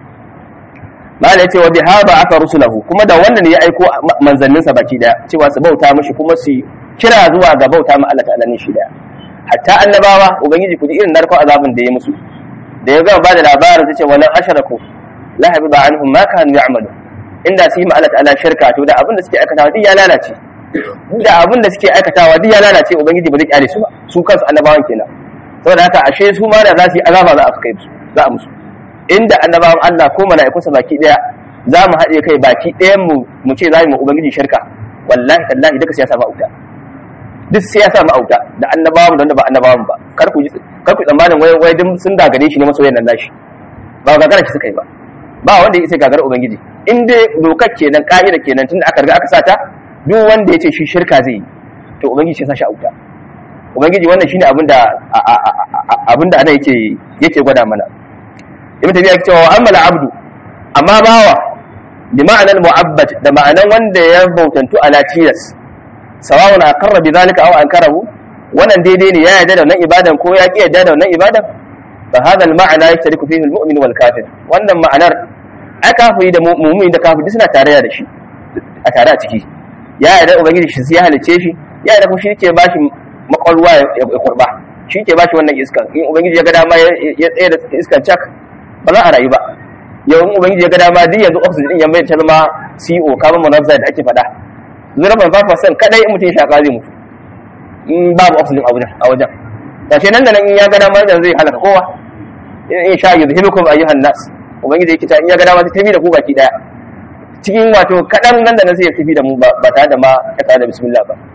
mala yace wa bihaba aka rusulahu kuma da wannan ya aiko manzanninsa baki daya cewa su bauta mishi kuma su kira zuwa ga bauta ma Allah ta'ala ne shi daya hatta annabawa ubangiji ku ji irin narkon azabin da ya musu da ya gama bada labarin ta ce walan asharaku la habiba anhum ma kanu ya'malu inda su yi ma Allah ta'ala shirka to da abin da suke aikatawa duk ya lalace da abin da suke aikatawa duk ya lalace ubangiji ba zai kyale su ba su kansu annabawan kenan saboda haka ashe su ma da za su yi azaba za a kai su za a musu inda annabawan Allah ko mala'ikunsa baki daya za mu haɗe kai baki ɗayan mu mu ce za mu ubangiji shirka wallahi tallahi duka sai ya samu auta duk sai ya samu auta da annabawan da wanda ba annabawan ba kar ku kar ku tsammanin wai wai duk sun gagare shi ne masoyan nan nashi ba gagara shi suka yi ba ba wanda ya isa gagara ubangiji in dai dokar kenan ka'ida kenan tunda aka riga aka sata duk wanda ya ce shi shirka zai yi to ubangiji sai sa shi auta ubangiji wannan shine abin da abin da ana yake yake gwada mana ibn tabiya yake cewa amma abdu amma bawa bi ma'anar mu'abbad da ma'anan wanda ya bautantu ala tilas sawa'un aqarra bi zalika aw ankarahu wannan daidai ne ya yarda da wannan ibadan ko ya ki yarda da wannan ibadan fa hadha al-ma'na yashtariku fihi al-mu'min wal kafir wannan ma'anar ai kafiri da mu'min da kafiri suna tare da shi a tare a ciki ya yarda ubangiji shi ya halice shi ya yarda kuma shi ke bashi makwalwa ya kurba shi ke bashi wannan iskan in ubangiji ya ga dama ya tsaye da iskan cak ba za a rayu ba yau in ubangiji ya ga dama duk yanzu oxygen din ya mai ta zama CO carbon monoxide da ake faɗa zurfin ba fa san kadai in mutum ya shaka zai mutu in babu oxygen a wajen a wajen da shi nan da nan in ya ga dama yanzu zai halaka kowa in sha yuzhibukum ayyuhan nas ubangiji yake ta in ya ga dama sai tafi da ku baki daya cikin wato kadan nan da nan sai ya tafi da mu ba tare da ma ya tare da bismillah ba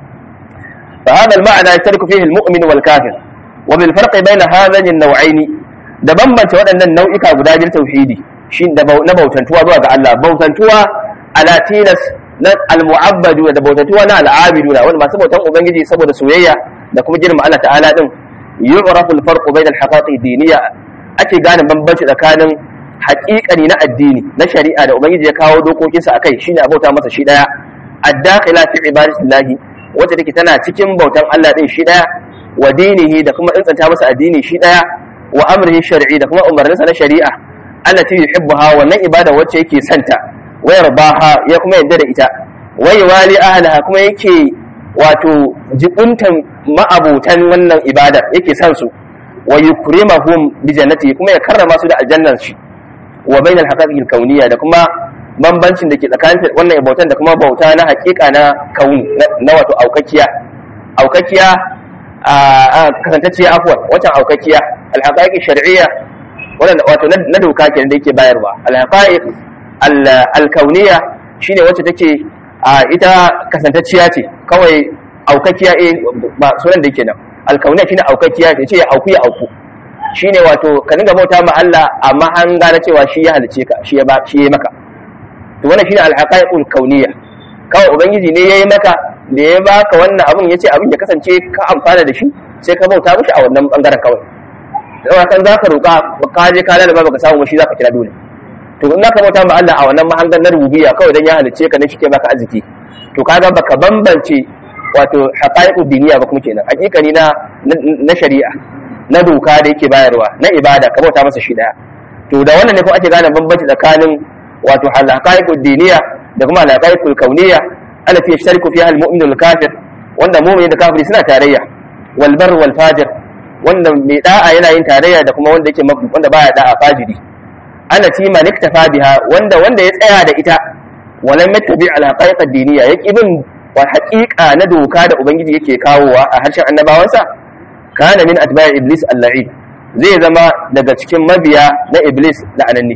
فهذا المعنى يشترك فيه المؤمن والكافر وبالفرق بين هذين النوعين da bambance waɗannan nau'ika guda biyu tauhidi shi da na bautantuwa zuwa ga Allah bautantuwa ala tilas na almu'abbadu da bautantuwa na al'abidu da wanda masu bautan ubangiji saboda soyayya da kuma girma Allah ta'ala din yu'rafu al-farqu bayna al-haqaqi diniyya ake gane bambanci tsakanin haƙiƙani na addini na shari'a da ubangiji ya kawo dokokinsa akai shine a bauta masa shi daya ad-dakhila fi ibadatillahi wacce take tana cikin bautan Allah din shi daya wa dinihi da kuma tsantsanta masa addini shi daya wa amrihi shar'i da kuma umarninsa na shari'a allati yuhibbuha wannan ibada wacce yake santa wa yarbaha ya kuma yadda da ita wa wali ahliha kuma yake wato jibuntan ma'abutan wannan ibada yake san su wa yukrimahum bi jannati kuma ya karrama su da aljannar shi wa bainal haqa'iqil kauniyya da kuma bambancin da ke tsakanin wannan bautan da kuma bauta na hakika na kauni na wato aukakiya aukakiya a kasantacciya afuwar watan aukakiya alhaƙaƙi shar'iyya wannan wato na doka ke da yake bayarwa alhaƙaƙi alkauniya shine wacce take ita kasantacciya ce kawai aukakiya eh ba sunan da yake nan alkauniya shine aukakiya ce ya auku ya auku shine wato ka dinga bauta ma Allah amma an gane cewa shi ya halice ka shi ya ba shi ya maka to wannan shine alhaqaiqul kauniyya kawai ubangiji ne yayi maka da ya baka wannan abun yace abin ya kasance ka amfana da shi sai ka bauta mishi a wannan bangaren kawai dan kan zaka roka ka je ka lalaba baka samu shi zaka kira dole to in zaka bauta ma Allah a wannan mahangar na rububiyya kawai dan ya halice ka ne shi ke baka arziki to kaga baka bambance wato haqaiqud diniya ba kuma kenan hakikani na na shari'a na doka da yake bayarwa na ibada ka bauta masa shi daya to da wannan ne kuma ake gane bambanci tsakanin wato halaqaiqud diniya da kuma halaqaiqul kauniyya allati yashtariku fiha al-mu'min wal kafir wanda mu'min da kafiri suna tarayya wal bar wal fajir wanda mai da'a yana yin tarayya da kuma wanda yake wanda baya da'a fajiri allati man iktafa biha wanda wanda ya tsaya da ita walam yattabi al-haqaiq ad-diniyya yake bin wa haqiqa na doka da ubangiji yake kawowa a harshen annabawansa kana min atba'i iblis al-la'in zai zama daga cikin mabiya na iblis da ananni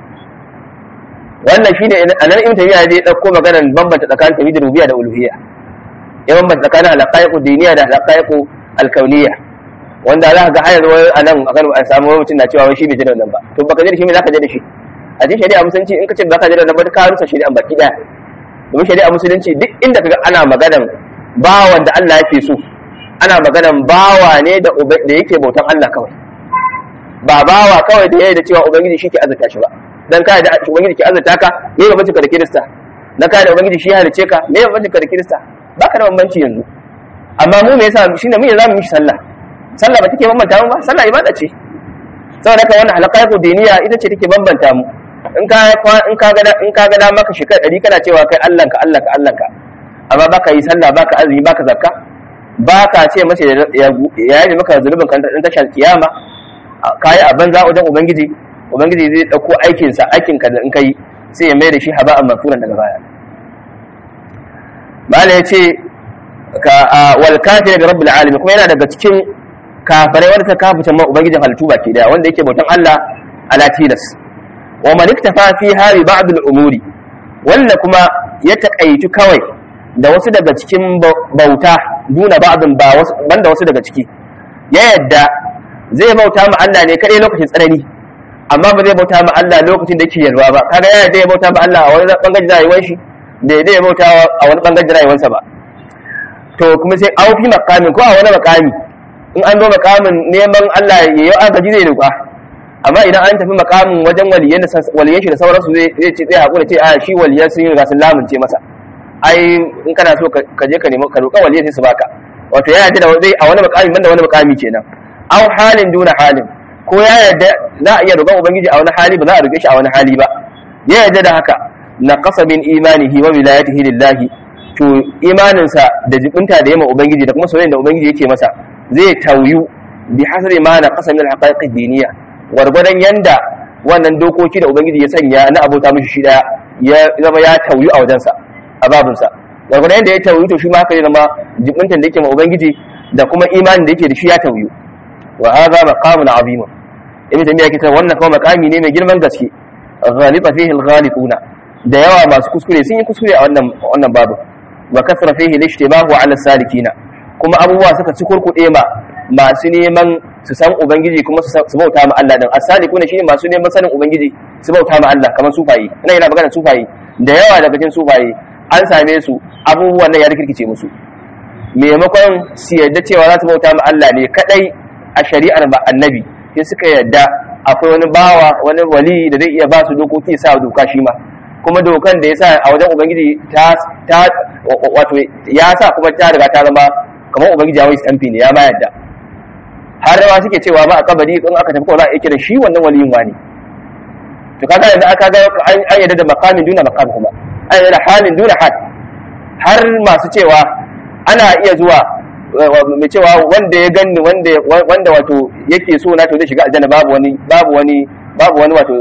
wannan shine anan ibn tabiya zai dauko maganar bambanta tsakanin tauhid rububiyya da uluhiyya ya bambanta tsakanin alaqaiqu diniya da alaqaiqu alkauniyya wanda za ka ga hayar wai anan akan an samu mutum na cewa wai shi bai ji da wannan ba to baka ji da shi me zaka ji da shi a cikin shari'a musulunci in ka ce baka jira da ba ka rusa shari'a baki daya domin shari'a musulunci duk inda kaga ana maganan bawan da Allah yake so ana maganan bawa ne da da yake bautan Allah kawai ba bawa kawai da yayi da cewa ubangiji shi ke azurta shi ba dan kai da ubangiji ke azurta ka me ba ka da kirista dan kai da ubangiji shi ya halice ka me ba ka da kirista baka da bambanci yanzu amma mu me yasa shine mu yanzu mu yi sallah sallah ba take bambanta mu ba sallah ibada ce saboda haka wannan halaqaiqu diniya ita ce take bambanta mu in ka in ka ga in ka ga maka shekara ɗari kana cewa kai Allah ka Allah ka Allah ka amma baka yi sallah baka azumi baka zakka baka ce masa ya yi maka zulubin kan dan tashar kiyama kai a banza wajen ubangiji ubangiji zai dauko aikin sa aikin ka da in kai sai ya mai da shi haba'an mafuran daga baya mala yace ka wal kafir ga rabbul alamin kuma yana daga cikin kafirai wanda ta kafucin ma ubangijin halittu baki daya wanda yake bautan Allah ala tilas wa man iktafa fi hari ba'd al-umuri wanda kuma ya takaitu kawai da wasu daga cikin bauta duna ba'dun ba wasu banda wasu daga ciki ya yadda zai bauta ma Allah ne kadai lokacin tsanani amma ba zai bauta ma Allah lokacin da yake yalwa ba kaga ya yadda ya bauta ma Allah a wani bangaren rayuwar shi da yadda ya bauta a wani bangaren rayuwarsa ba to kuma sai an fi makamin ko a wani makami in an zo makamin neman Allah ya yi agaji zai roƙa amma idan an tafi makamin wajen waliyan da waliyan shi da sauransu zai ce zai hakura ce a shi waliyan sun yi riga sun lamunce masa ai in kana so ka je ka nemi ka roƙa waliyan sai su baka wato ya yarda da zai a wani makami banda wani makami kenan aw halin duna halin ko ya yarda za a iya roƙon ubangiji a wani hali ba za a roƙe shi a wani hali ba ya yarda da haka na qasa min imanihi wa wilayatihi lillahi to imaninsa da jibinta da yamma ubangiji da kuma soyayya da ubangiji yake masa zai tauyu bi hasri ma na qasa min al-haqaiq ad-diniyya gwargwadon yanda wannan dokoki da ubangiji ya sanya na abota mishi shi daya ya zama ya tauyu a wajensa a babinsa gwargwadon yanda ya tauyu to shi ma haka zama jibintan da yake ma ubangiji da kuma imanin da yake da shi ya tauyu wa hadha maqamun azim ibn tamiya yake cewa wannan kuma maqami ne mai girman gaske ghalita fihi al-ghalibuna da yawa masu kuskure sun yi kuskure a wannan wannan babu wa kasra fihi al-ishtibahu ala salikina kuma abubuwa suka ci kurkuɗe ma masu neman su san ubangiji kuma su bauta ma Allah din as-saliku ne shine masu neman sanin ubangiji su bauta ma Allah kamar sufayi ina yana magana sufayi da yawa daga cikin sufayi an same su abubuwan nan ya rikirkice musu maimakon su yadda cewa za su bauta ma Allah ne kadai a shari'ar ba annabi sai suka yadda akwai wani bawa wani wali da zai iya ba su dokoki sa doka shi ma kuma dokan da ya sa a wajen ubangiji ta ta wato ya sa kuma ta riga ta zama kamar ubangiji ya wai stampi ne ya ma yadda har rawa suke cewa ba a kabari in aka tafi kawai za a kira shi wannan waliyin wani to kaga yanzu aka ga an yadda da makamin duna makam kuma an yadda da halin duna hal har masu cewa ana iya zuwa mai cewa wanda ya ganni wanda wanda wato yake so na to zai shiga aljanna babu wani babu wani babu wani wato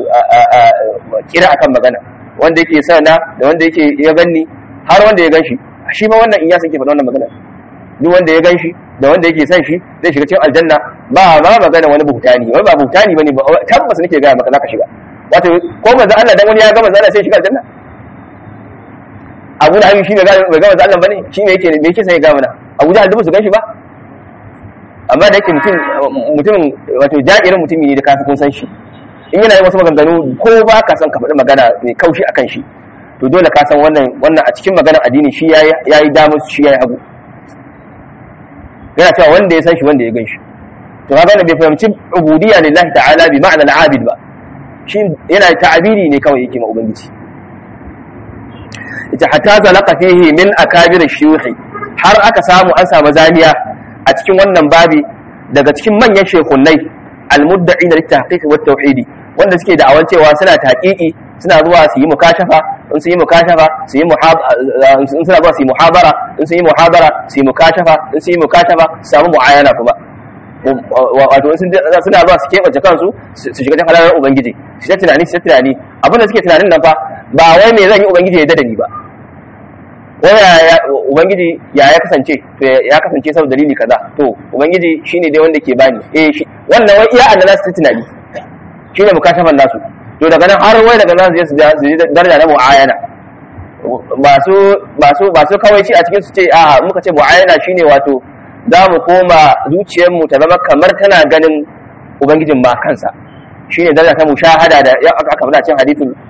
kira akan magana wanda yake sana da wanda yake ya ganni har wanda ya ganshi shi ma wannan in ya sake faɗa wannan magana duk wanda ya ganshi da wanda yake son shi zai shiga cikin aljanna ba ba magana wani buhtani wani ba buhtani bane ba tabbas nake ga maka zaka shiga wato ko manzo Allah dan wani ya ga manzo Allah sai shiga aljanna Abu Lahab shi ne ga bai ga manzo Allah bane shi ne yake me yake sai ga mana Abu Jahl dubu su ganshi ba amma da yake mutum mutumin wato ja'irin mutumi ne da kafi kun san shi in yana yi wasu maganganu ko ba ka san ka faɗi magana mai kaushi akan shi to dole ka san wannan wannan a cikin maganar addini shi yayi yayi damu shi yayi hagu yana cewa wanda ya san shi wanda ya gan shi to kaga bai fahimci ubudiyya lillahi ta'ala bi ma'na al-abid ba shi yana ta'abiri ne kawai yake ma ubangiji ita hatta zalaka fihi min akabir shuyukhi har aka samu an samu zaniya a cikin wannan babi daga cikin manyan shekunnai al-mudda'i da tahqiq wa tauhidi wanda suke da awan cewa suna taqiqi suna zuwa su yi mukashafa in su yi mukashafa su yi in suna zuwa su yi muhabara in su yi muhabara su yi mukashafa in su yi mukashafa su samu mu'ayana kuma wato suna zuwa su keɓance kansu su shiga cikin halalar ubangiji su ta tunani su ta tunani abin da suke tunanin nan fa ba wai me zan yi ubangiji ya dada ni ba wai ubangiji ya ya kasance to ya kasance saboda dalili kaza to ubangiji shine dai wanda ke bani eh shi wannan wai iya annala su ta tunani shine mukashafan nasu to daga nan har wai daga nan su je su daraja na mu'ayana masu masu masu kawai ci a cikin su ce a muka ce mu'ayana shine wato za mu koma zuciyar mu ta zama kamar tana ganin ubangijin ma kansa shine daraja ta mushahada da aka faɗa cikin hadithul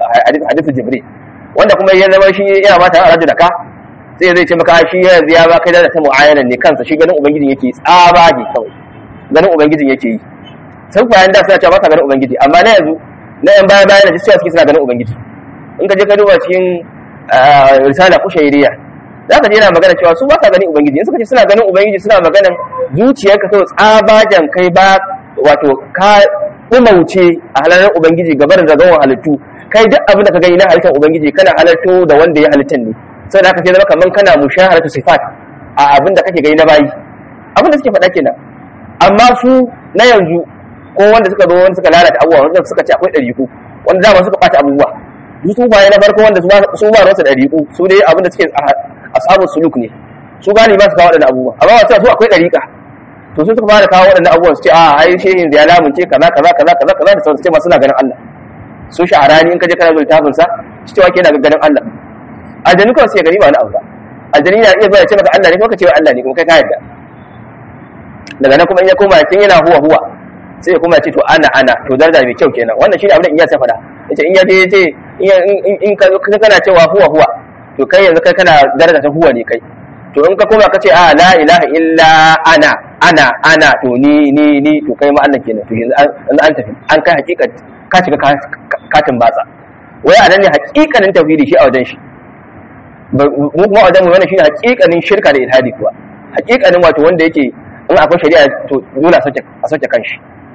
hadithu jibril wanda kuma ya zama shi yana ba tare da ka sai zai ce maka shi yanzu ya ba kai da ta mu'ayyanan ne kansa shi ganin ubangijin yake tsabage kawai ganin ubangijin yake yi sun bayan da suna cewa ba sa ganin ubangiji amma na yanzu na yan baya bayan da cewa suke suna ganin ubangiji in ka je ka duba cikin risala kushairiya za ka je yana magana cewa su ba sa ganin ubangiji in suka ce suna ganin ubangiji suna maganan zuciyarka kawai tsabagen kai ba wato ka umauce a halalar ubangiji gabar zagawan halittu kai duk abin da ka gani na halittar ubangiji kana halarto da wanda ya halittar ne sai da aka sai zama kamar kana mushaharatu sifat a abin da kake gani na bayi abin da suke faɗa kenan amma su na yanzu ko wanda suka zo wanda suka lalata abubuwa wanda suka ce akwai ɗariƙu wanda dama suka ɓata abubuwa su baye na farko wanda su ba rasa ɗariƙu su dai abin da suke ashabul suluk ne su gani ba su kawo waɗannan abubuwa amma ba su akwai ɗariƙa to su suka fara kawo waɗannan abubuwan su ce a ai shehin da ya lamunce kaza kaza kaza kaza kaza da sauransu ce ma suna ganin Allah su shaharani in ka je kana zuwa littafin sa ci cewa ke na ganin Allah aljani kawai sai gani ba wani abu ba aljani na iya zuwa ce maka Allah ne kuma ka ce Allah ne kuma kai ka yarda daga nan kuma in ya koma tun yana huwa huwa sai ya koma ya ce to ana ana to daraja mai kyau kenan wannan shi ne abin da in ya sai faɗa yace in ya je yace in ka kana cewa huwa huwa to kai yanzu kai kana daraja ta huwa ne kai to in ka koma ka ce a la ilaha illa ana ana ana to ni ni ni to kai ma Allah kenan to yanzu an tafi an kai hakika ka shiga katin batsa wai a nan ne hakikanin tauhidi shi a wajen shi mu kuma wajen mu wannan shine hakikanin shirka da ilhadi kuwa hakikanin wato wanda yake in akwai shari'a to dole a sauke a sauke kanshi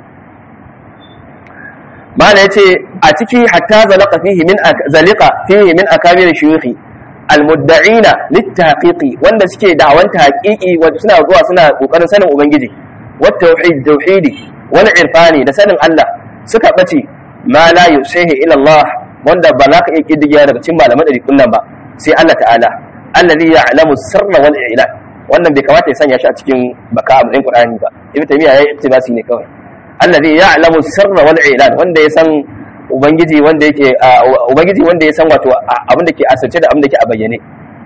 mala yace a ciki hatta zalqa fihi min zalika fihi min akabir shuyukhi almudda'ina littaqiqi wanda suke da'awan haqiqi wanda suna zuwa suna kokarin sanin ubangiji wa tauhid tauhidi wal irfani da sanin Allah suka bace ma la yusahi ila Allah wanda ba za ka iya kiddiya daga cikin malaman dari kunnan ba sai Allah ta'ala allazi ya'lamu sirra wal i'lan wannan bai kamata ya sanya shi a cikin baka amrin Qur'ani ba ibn taymiya yayi iktibasi ne kawai allazi ya'lamu sirra wal i'lan wanda ya san ubangiji wanda yake ubangiji wanda ya san wato abin da ke asirce da abin da ke a bayyane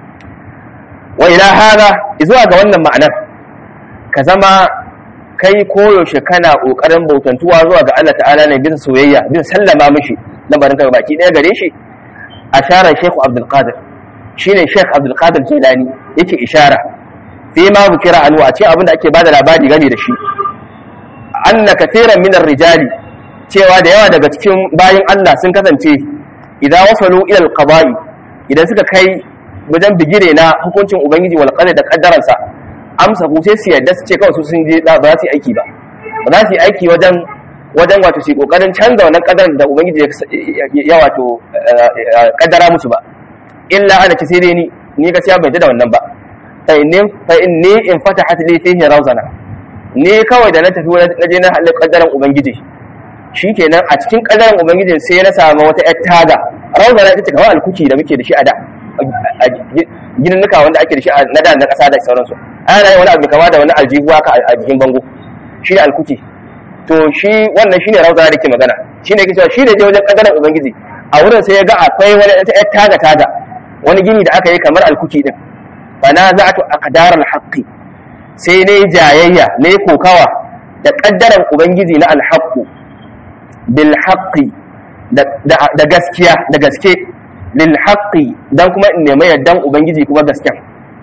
wa ila hada zuwa ga wannan ma'anar ka zama kai koyaushe kana kokarin bautantuwa zuwa ga Allah ta'ala ne bisa soyayya bisa sallama mishi lamarin ka baki daya gare shi ashara Sheikh Abdul Qadir shine Sheikh Abdul Qadir Jilani yake ishara fi ma bukira anhu a ce abin da ake bada labari game da shi anna kathiran min rijali cewa da yawa daga cikin bayin Allah sun kasance idan wasalu ila al-qada'i idan suka kai wajen bigire na hukuncin ubangiji wal qadar da kaddaransa amsa ku sai su yadda su ce kawai su sun je ba za su yi aiki ba ba za su yi aiki wajen wajen wato su kokarin canza wannan kadarin da ubangiji ya wato kaddara musu ba illa ana ce sai dai ni ni gaskiya bai da wannan ba fa inni fa inni in fatahat li fihi rawzana ni kawai da na tafi wajen je na halin kaddaran ubangiji shikenan a cikin kaddaran ubangiji sai na samu wata yar taga rawzana ita ce kawai alkuki da muke da shi a da gininnuka wanda ake da shi na da na kasa da sauransu ana yin wani abu kama da wani aljihu haka a jikin bango shi ne alkuki to shi wannan shine rawzana da ke magana shi ne ke cewa shi ne je wajen kaddaran ubangiji a wurin sai ya ga akwai wani ta yar taga taga wani gini da aka yi kamar alkuki din fanaza'tu aqdar al-haqqi sai ne jayayya ne kokawa da kaddaran ubangiji na al-haqqu bil haqqi da gaskiya da gaske lil haqqi dan kuma in nemi yaddan ubangiji kuma gasken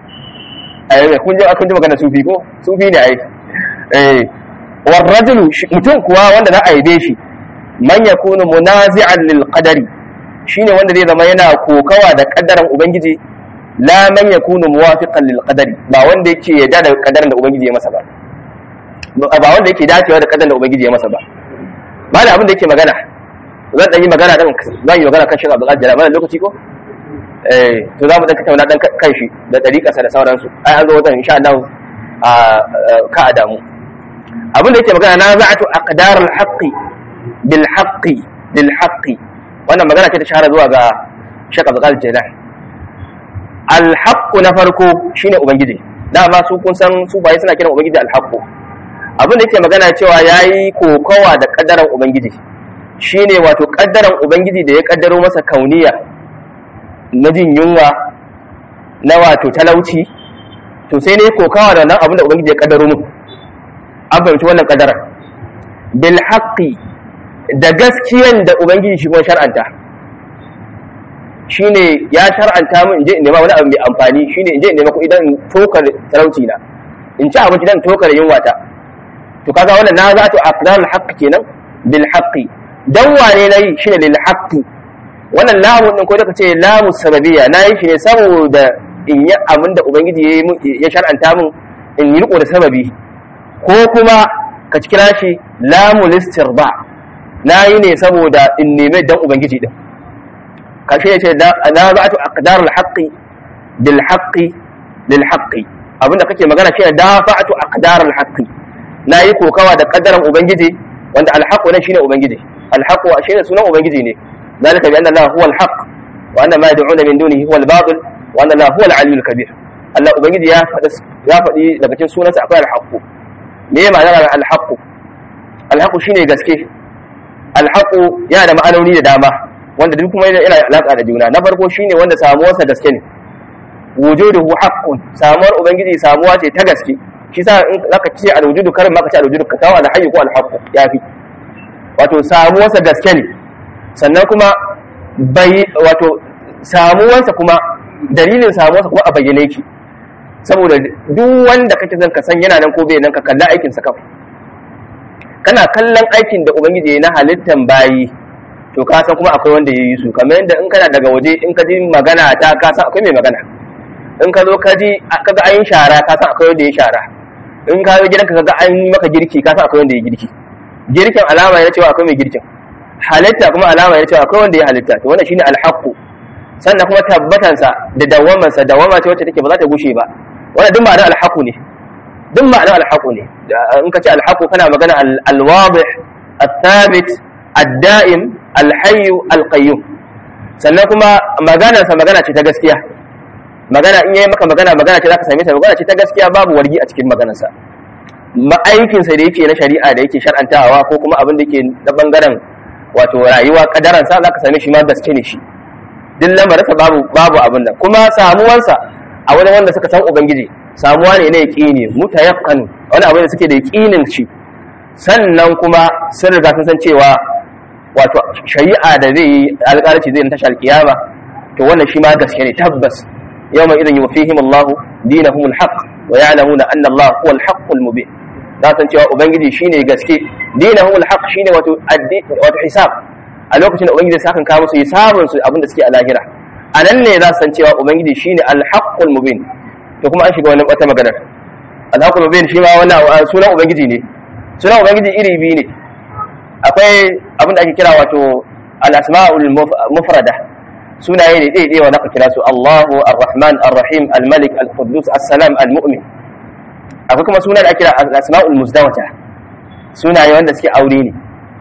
ai kun ji kun ji magana sufi ko sufi ne ai eh war rajulu mutum kuwa wanda za a yabe shi man yakunu munazi'an lil qadari shine wanda zai zama yana kokawa da kaddaran ubangiji la man yakunu muwafiqan lil qadari ba wanda yake yarda da kadarin da ubangiji ya masa ba ba wanda yake dacewa da kadarin da ubangiji ya masa ba ba da abin da yake magana zan dan yi magana dan zan yi magana kan shi Abdul Qadir ba lokaci ko eh to za mu dan tattauna dan kan shi da dariƙarsa da sauransu ai an zo wata insha Allah a ka adamu abin da yake magana na za'atu aqdar al haqqi bil haqqi bil haqqi wannan magana ce ta shahara zuwa ga Sheikh Abdul Qadir Jilani alhaqqu na farko shine ubangiji dama su kun san su baye suna kiran ubangiji alhaqqu abin da yake magana cewa yayi kokowa da kaddaran ubangiji shine wato kaddaran ubangiji da ya kaddaro masa kauniya na jin yunwa na wato talauci to sai ne kokawa da wannan abin da ubangiji ya kaddaro mu an fahimci wannan kaddaran bil haqqi da gaskiyan da ubangiji shi kuma shar'anta shine ya shar'anta min in je in nema wani abu mai amfani shine in je in nema kuɗi dan in tokar talauci na in ci abinci dan tokar yunwa ta to kaga wannan na za to aqdar al kenan bil haqqi dan wane nayi shine lil haqqi wannan lamun din ko da kace lamu sababiyya nayi shi ne saboda in yi abin da ubangiji ya shar'anta min in yi riko da sababi ko kuma ka kira shi lamu listirba nayi ne saboda in neme dan ubangiji din kashe ya ce na za'atu aqdar al-haqqi bil haqqi lil haqqi abinda kake magana shine dafa'atu aqdar al-haqqi nayi kokawa da kaddaran ubangiji wanda al-haqqu ne shine ubangiji al-haqqu shine sunan ubangiji ne zalika bi anna Allah huwa al-haqq wa anna ma yad'una min dunihi huwa al-batil wa anna Allah huwa al-aliyyul kabir Allah ubangiji ya faɗi ya faɗi daga cikin sunansa akwai al-haqqu me ya ma'anar al-haqqu al-haqqu shine gaske al-haqqu yana da ma'anoni da dama wanda duk kuma yana alaka da juna na farko shine wanda samuwarsa gaske ne wujuduhu haqqun samuwar ubangiji samuwa ce ta gaske shi sa in zaka ce al wujudu karin maka ce al wujudu ka tawo al hayyu ko al haqqu yafi wato samuwarsa gaske ne sannan kuma bai wato samuwarsa kuma dalilin samuwarsa kuma a bayyane yake saboda duk wanda kake zan ka san yana nan ko bai nan ka kalla aikin sa kawai kana kallon aikin da ubangiji ya na halittan bayi to ka san kuma akwai wanda ya yi su kamar yadda in kana daga waje in ka ji magana ta ka san akwai mai magana in ka zo ka ji ka ga an shara ka san akwai wanda ya shara in ka zo gidanka ka ga an yi maka girki ka san akwai wanda ya girki girkin alama ya cewa akwai mai girkin halitta kuma alama ya cewa akwai wanda ya halitta to wannan shine alhaqu sannan kuma tabbatansa da dawamansa dawama ce wacce take ba za ta gushe ba wannan duk ma'anar alhaqu ne duk ma'anar alhaqu ne in ka ce alhaqu kana magana alwadih الثابت الدائم الحي القيوم sannan kuma maganarsa magana ce ta gaskiya magana in yayi maka magana magana ce zaka same ta magana ce ta gaskiya babu wargi a cikin maganarsa aikinsa da yake na shari'a da yake shar'antawa ko kuma abin da yake na bangaren wato rayuwa kadaransa zaka same shi ma gaske ne shi duk lamarinsa babu babu abin nan kuma samuwansa a wani wanda suka san ubangiji samuwa ne na yaqini mutayaqqan wani abu da suke da yaqinin shi sannan kuma sun riga sun san cewa wato shari'a da zai yi alƙalanci zai tashar kiyama to wannan shi ma gaske ne tabbas yawma idan yufihim Allahu dinahum alhaq wa ya'lamuna anna Allah huwa alhaq almubin da san cewa ubangiji shine gaske dinahum alhaq shine wato wato hisab a lokacin da ubangiji sai kan kawo musu hisabun su abinda suke a lahira anan ne za su san cewa ubangiji shine alhaq almubin to kuma an shiga wannan wata maganar alhaq almubin shi ma wannan sunan ubangiji ne sunan ubangiji iri biyu ne akwai abin da ake kira wato al-asma'ul mufrada sunaye ne ɗaya wanda aka kira su Allahu ar-Rahman ar-Rahim al-Malik al-Quddus as-Salam al-Mu'min akwai kuma suna da ake kira al-asma'ul muzdawata sunaye wanda suke aure ne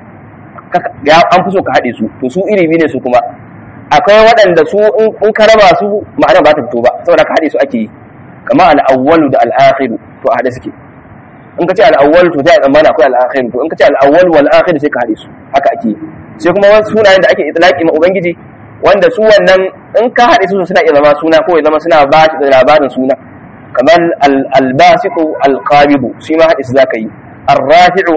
an fi so ka haɗe su to su iri biyu ne su kuma akwai waɗanda su in ka raba su ma'ana ba ta fito ba saboda ka haɗe su ake yi kama al-awwalu da al-akhiru to a haɗe suke in ka ce al'awwal to zai tsammana akwai al'akhir to in ka ce al'awwal wal akhir sai ka haɗe su haka ake sai kuma wasu sunayen da ake itlaqi ma ubangiji wanda su wannan in ka haɗe su suna iya zama suna ko ya zama suna ba shi da labarin suna kamar al-basitu al-qabidu shi ma haɗe su zaka yi ar-rafi'u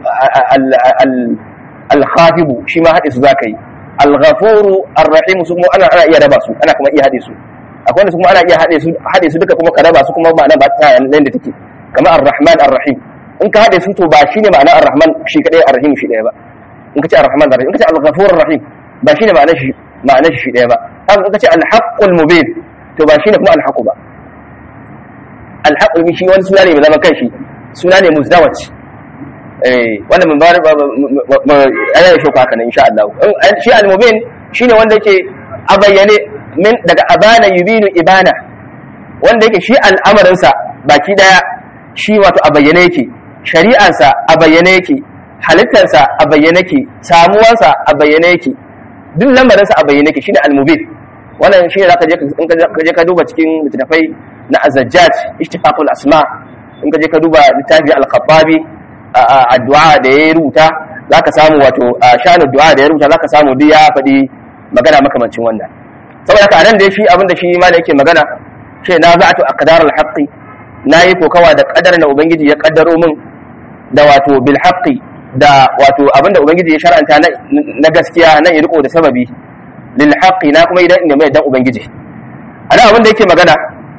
al-khafibu shi ma haɗe su zaka yi al-ghafuru ar-rahim su kuma ana ana iya raba su ana kuma iya haɗe su akwai wanda su kuma ana iya haɗe su haɗe su duka kuma ka raba su kuma ma'ana ba ta nan da take kamar ar-rahman ar-rahim in ka haɗe su to ba shine ma'ana ar-rahman shi kadai ar-rahim shi ɗaya ba in ka ce ar-rahman ar-rahim in ka ce al-ghafur ar-rahim ba shine ma'anar shi ma'anar shi ɗaya ba haka in ka ce al-haqqul mubin to ba shine kuma al-haqqu ba al-haqqul shi wani suna ne mai zaman kanshi suna ne muzdawat eh wanda mun bari ana shi haka nan insha Allah shi al-mubin shine wanda yake a bayyane min daga abana yubinu ibana wanda yake shi al'amarinsa baki daya shi wato a bayyane yake shari'arsa a bayyane yake halittarsa a bayyane yake samuwarsa a bayyane yake duk lamarinsa a bayyane yake shine al-mubin wannan shine zaka je in ka je ka duba cikin littafai na azajjat ishtifaqul asma in ka je ka duba littafi al-khattabi addu'a da ya rubuta zaka samu wato shanu du'a da ya rubuta zaka samu duk ya faɗi magana makamancin wannan saboda haka anan da shi abinda shi ma da yake magana ce na za'atu aqdar al-haqqi na yi kokawa da kadar na ubangiji ya kaddaro min da wato bil haqqi da wato abinda ubangiji ya shar'anta na gaskiya na yi riko da sababi lil haqqi na kuma idan mai dan ubangiji ana abin da yake magana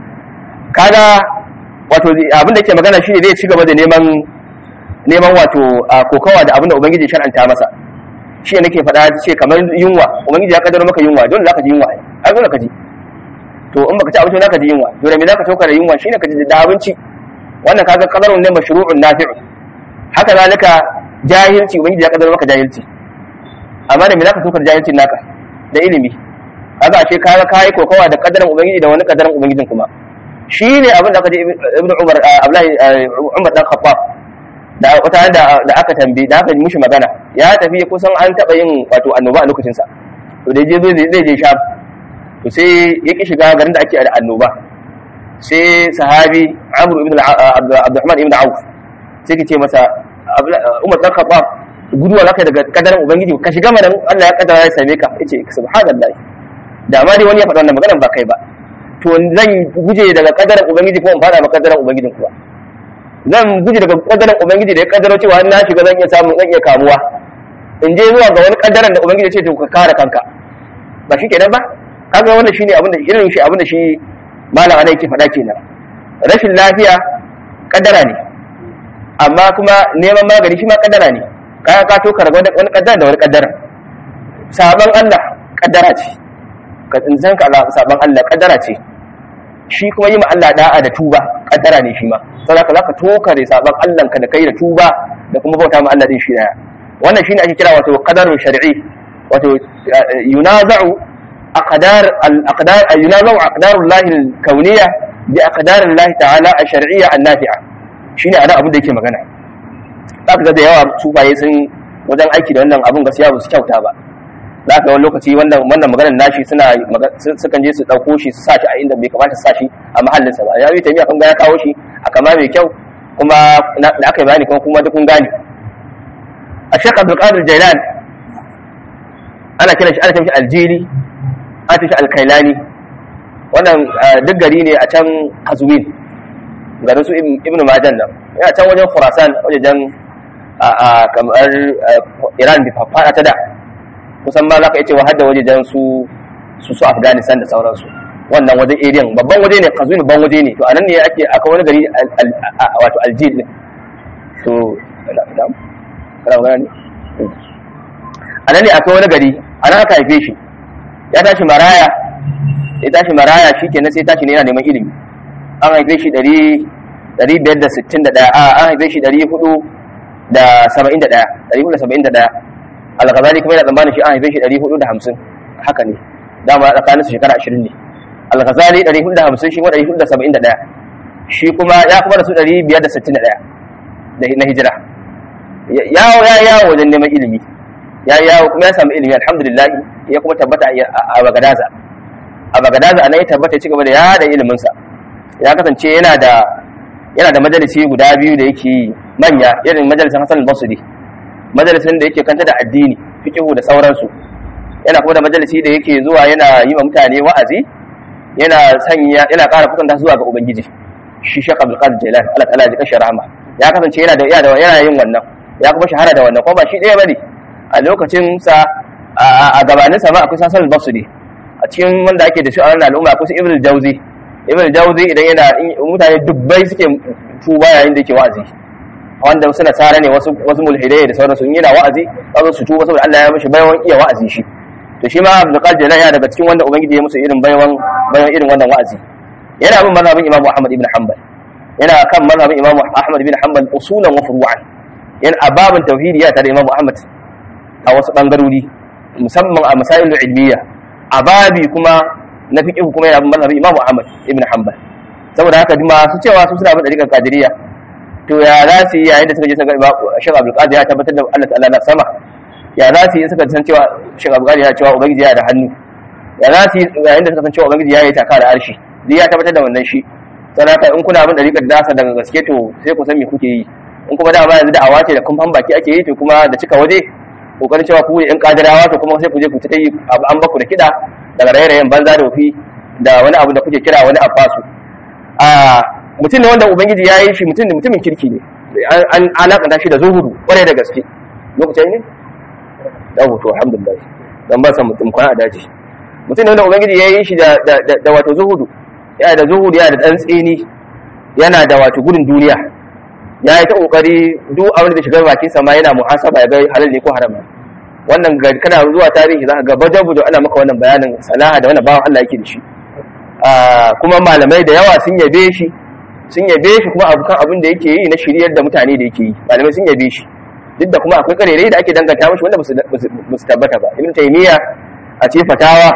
kaga wato abin da yake magana shine zai ci gaba da neman neman wato kokawa da abin da ubangiji shar'anta masa shi ne nake faɗa ce kamar yunwa ubangiji ya kaddara maka yunwa dole zaka ji yunwa ai dole ka ji to in baka ci abinci zaka ji yunwa dole me zaka tauka da yunwa shine ka ji da abinci wannan kaga qadarun ne mashru'un nafi'un haka zalika jahilci ubangiji ya kaddara maka jahilci amma da me zaka tauka da jahilcin naka da ilimi kaga ashe kaga kai kokawa da kaddaran ubangiji da wani kaddaran ubangijin kuma shine abin da aka ji ibnu umar abdullahi umar dan khattab da wata da da aka tambaye da aka mishi magana ya tafi kusan an taba yin wato annoba a lokacin sa to da je zai je sham to sai ya ki shiga garin da ake da annoba sai sahabi amr ibn abdurrahman ibn auf sai ki ce masa umar dan khattab guduwa zaka daga kadarin ubangiji ka shiga mana Allah ya kaddara ya same ka yace subhanallahi da ma dai wani ya faɗa wannan maganar ba kai ba to zan guje daga kadarin ubangiji ko in fada ba kadarin ubangijin kuwa zan guje daga kadarin ubangiji da ya kaddaro cewa na shiga zan iya samu zan iya kamuwa in je zuwa ga wani kadaran da ubangiji ce to ka kare kanka ba shi kenan ba kaga wannan shine abin da irin shi abin da shi malam ana yake faɗa kenan rashin lafiya kaddara ne amma kuma neman magani shi ma kaddara ne kaya ka to karga wani kaddara da wani kaddara saban Allah kaddara ce ka tsinsan ka saban Allah kaddara ce shi kuma yi ma Allah da'a da tuba kaddara ne shi ma saboda ka zaka toka da saban Allah ka da kai da tuba da kuma bauta ma Allah din shi daya wannan shine ake kira wato qadarun shar'i wato yunaza'u aqdar al-aqdar yunaza'u aqdarul lahi al-kawniyya bi aqdar Allah ta'ala al-shar'iyya an-nafi'a shine ana abin da yake magana zaka ga da yawa sufaye sun wajen aiki da wannan abin gaskiya ba su kyauta ba za ka wani lokaci wannan wannan maganar nashi suna sukan je su ɗauko shi su sa shi a inda bai kamata su sa shi a mahallinsa ba ya yi tafiya kun ga ya kawo shi a kama mai kyau kuma da aka yi bayani kuma kuma duk kun gane a shek abdulkadir jailan ana kiran shi ana kiran shi aljili ana kiran shi alkailani wannan duk gari ne a can kazuwin garin su ibnu majan nan yana can wajen khurasan wajen kamar iran da faɗa ta da kusan ma za ka ce wa hadda wajejen su su su afghanistan da sauransu wannan wajen area babban waje ne kazuni babban waje ne to anan ne ake akwai wani gari wato aljid ne to kana magana ne anan ne akwai wani gari anan aka haife shi ya tashi maraya ya tashi maraya shi kenan sai tashi ne yana neman ilimi an haife shi ɗari ɗari biyar da sittin da ɗaya a an haife shi ɗari hudu da saba'in da ɗaya ɗari hudu da saba'in da ɗaya alghazali kuma yana tsammanin shi an haife shi 450 haka ne dama tsakanin su shekara 20 ne alghazali 450 shi kuma 471 shi kuma ya kuma da su 561 na hijira yawo ya yawo wajen neman ilimi ya yawo kuma ya samu ilimi alhamdulillah ya kuma tabbata a bagadaza a bagadaza anan ya tabbata ya ci gaba da yada ilimin sa ya kasance yana da yana da majalisi guda biyu da yake manya irin majalisin Hassan al-Basri majalisin da yake kanta da addini fikihu da sauransu yana kuma da majalisi da yake zuwa yana yi wa mutane wa'azi yana sanya yana ƙara kusanta zuwa ga ubangiji shi shaka abdul qadir jailan Allah ta'ala ya kashe rahama ya kasance yana da yana yin wannan ya kuma shahara da wannan kuma ba shi ɗaya bane a lokacin sa a gabanin sa ma akwai sasan al-basri a cikin wanda ake da shi a wannan al'umma akwai ibn al-jawzi ibn al-jawzi idan yana mutane dubbai suke tuba yayin da yake wa'azi wanda suna tsara ne wasu wasu mulhidai da sauransu in yana wa'azi za su tuba saboda Allah ya mishi baiwan iya wa'azi shi to shi ma Abdul Qadir yana daga cikin wanda ubangiji ya musu irin baiwan baiwan irin wannan wa'azi yana bin mazhabin Imam Ahmad ibn Hanbal yana kan mazhabin Imam Ahmad ibn Hanbal usulan wa furu'an yana ababin tauhidi ya tare Imam Ahmad a wasu bangarori musamman a masailul ilmiya ababi kuma na fiqh kuma yana bin mazhabin Imam Ahmad ibn Hanbal saboda haka masu cewa su suna bin dariƙar Qadiriyya to ya za su yi yayin da suka je suka ga Sheikh Abdul Qadir ya tabbatar da Allah ta'ala na sama ya za su yi suka san cewa Sheikh Abdul Qadir ya cewa ubangiji ya da hannu ya za su yi yayin da suka san cewa ubangiji ya yi taka da arshi duk ya tabbatar da wannan shi sannan haka in kuna bin dariƙar dasa daga gaske to sai ku san me kuke yi in kuma dama yanzu da awace da kumfan baki ake yi to kuma da cika waje kokarin cewa ku yan kadirawa to kuma sai ku je ku ta yi an baku da kiɗa daga raye-rayen banza da wufi da wani abu da kuke kira wani abbasu a mutum ne wanda ubangiji ya yi shi mutum ne mutumin kirki ne an alakanta shi da zuhudu kwarai da gaske lokacin ne da hoto alhamdulillah dan ba sa mutum kwana a daji mutum ne wanda ubangiji ya yi shi da wato zuhudu yana da zuhudu yana da ɗan tsini yana da wato gudun duniya ya yi ta ƙoƙari duk abin da shiga bakin sa ma yana muhasaba ya ga halal ne ko haram wannan ga kana zuwa tarihi za ka ga bajan bujo ana maka wannan bayanin sana'a da wannan bawan Allah yake da shi kuma malamai da yawa sun yabe shi sun yabe shi kuma abukan abin da yake yi na shiryar da mutane da yake yi malamai sun yabe shi duk da kuma akwai karerai da ake danganta mashi wanda ba su tabbata ba ibn taymiya a ce fatawa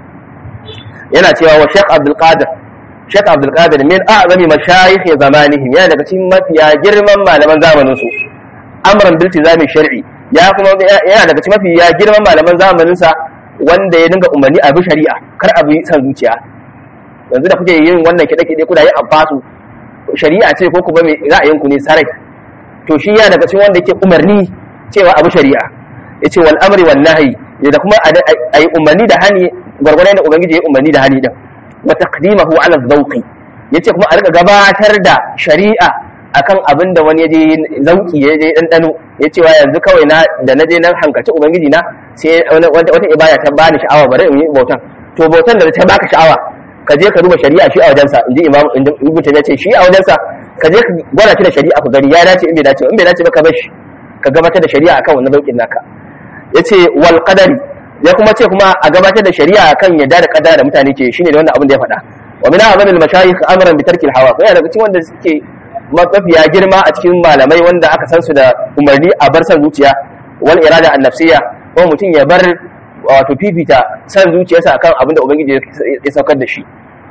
yana cewa wa Sheikh Abdul Qadir Sheikh Abdul Qadir min a'zami mashayikh zamanihim yana daga cikin mafiya girman malaman zamanin su amran bil tizami shar'i ya kuma yana daga cikin mafiya girman malaman zamanin sa wanda ya dinga umarni a bi shari'a kar a bi san zuciya yanzu da kuke yin wannan kide kide kuna yin amfasu shari'a ce ko kuma ra'ayin ku ne sarai to shi yana daga cikin wanda yake umarni cewa abu shari'a yace wal amri wan nahyi da kuma a yi umarni da hani gwargwadon da ubangiji ya umarni da hani din wa taqdimahu ala zawqi yace kuma a rika gabatar da shari'a akan abin da wani yaje zauki ya je dandano ya cewa yanzu kawai na da na je nan hankaci ubangiji na sai wata ibada ta bani sha'awa bari in yi bautan to bautan da ta baka sha'awa ka je ka duba shari'a shi a wajensa inji imam ibnu taymiya ce shi a wajensa ka je ka gwada shi da shari'a ku gani ya dace in bai dace in bai dace ba ka bar shi ka gabatar da shari'a akan wannan zaukin naka yace wal qadari ya kuma ce kuma a gabatar da shari'a kan yadda da kadara da mutane ke shine da wannan abin da ya faɗa wa min a'zami al mashayikh amran bi tarki al hawa yana daga cikin wanda suke mafiya girma a cikin malamai wanda aka san su da umarni a bar san zuciya wal irada an nafsiyya ko mutum ya bar wato fifita san zuciyarsa akan abin da ubangiji ya saukar da shi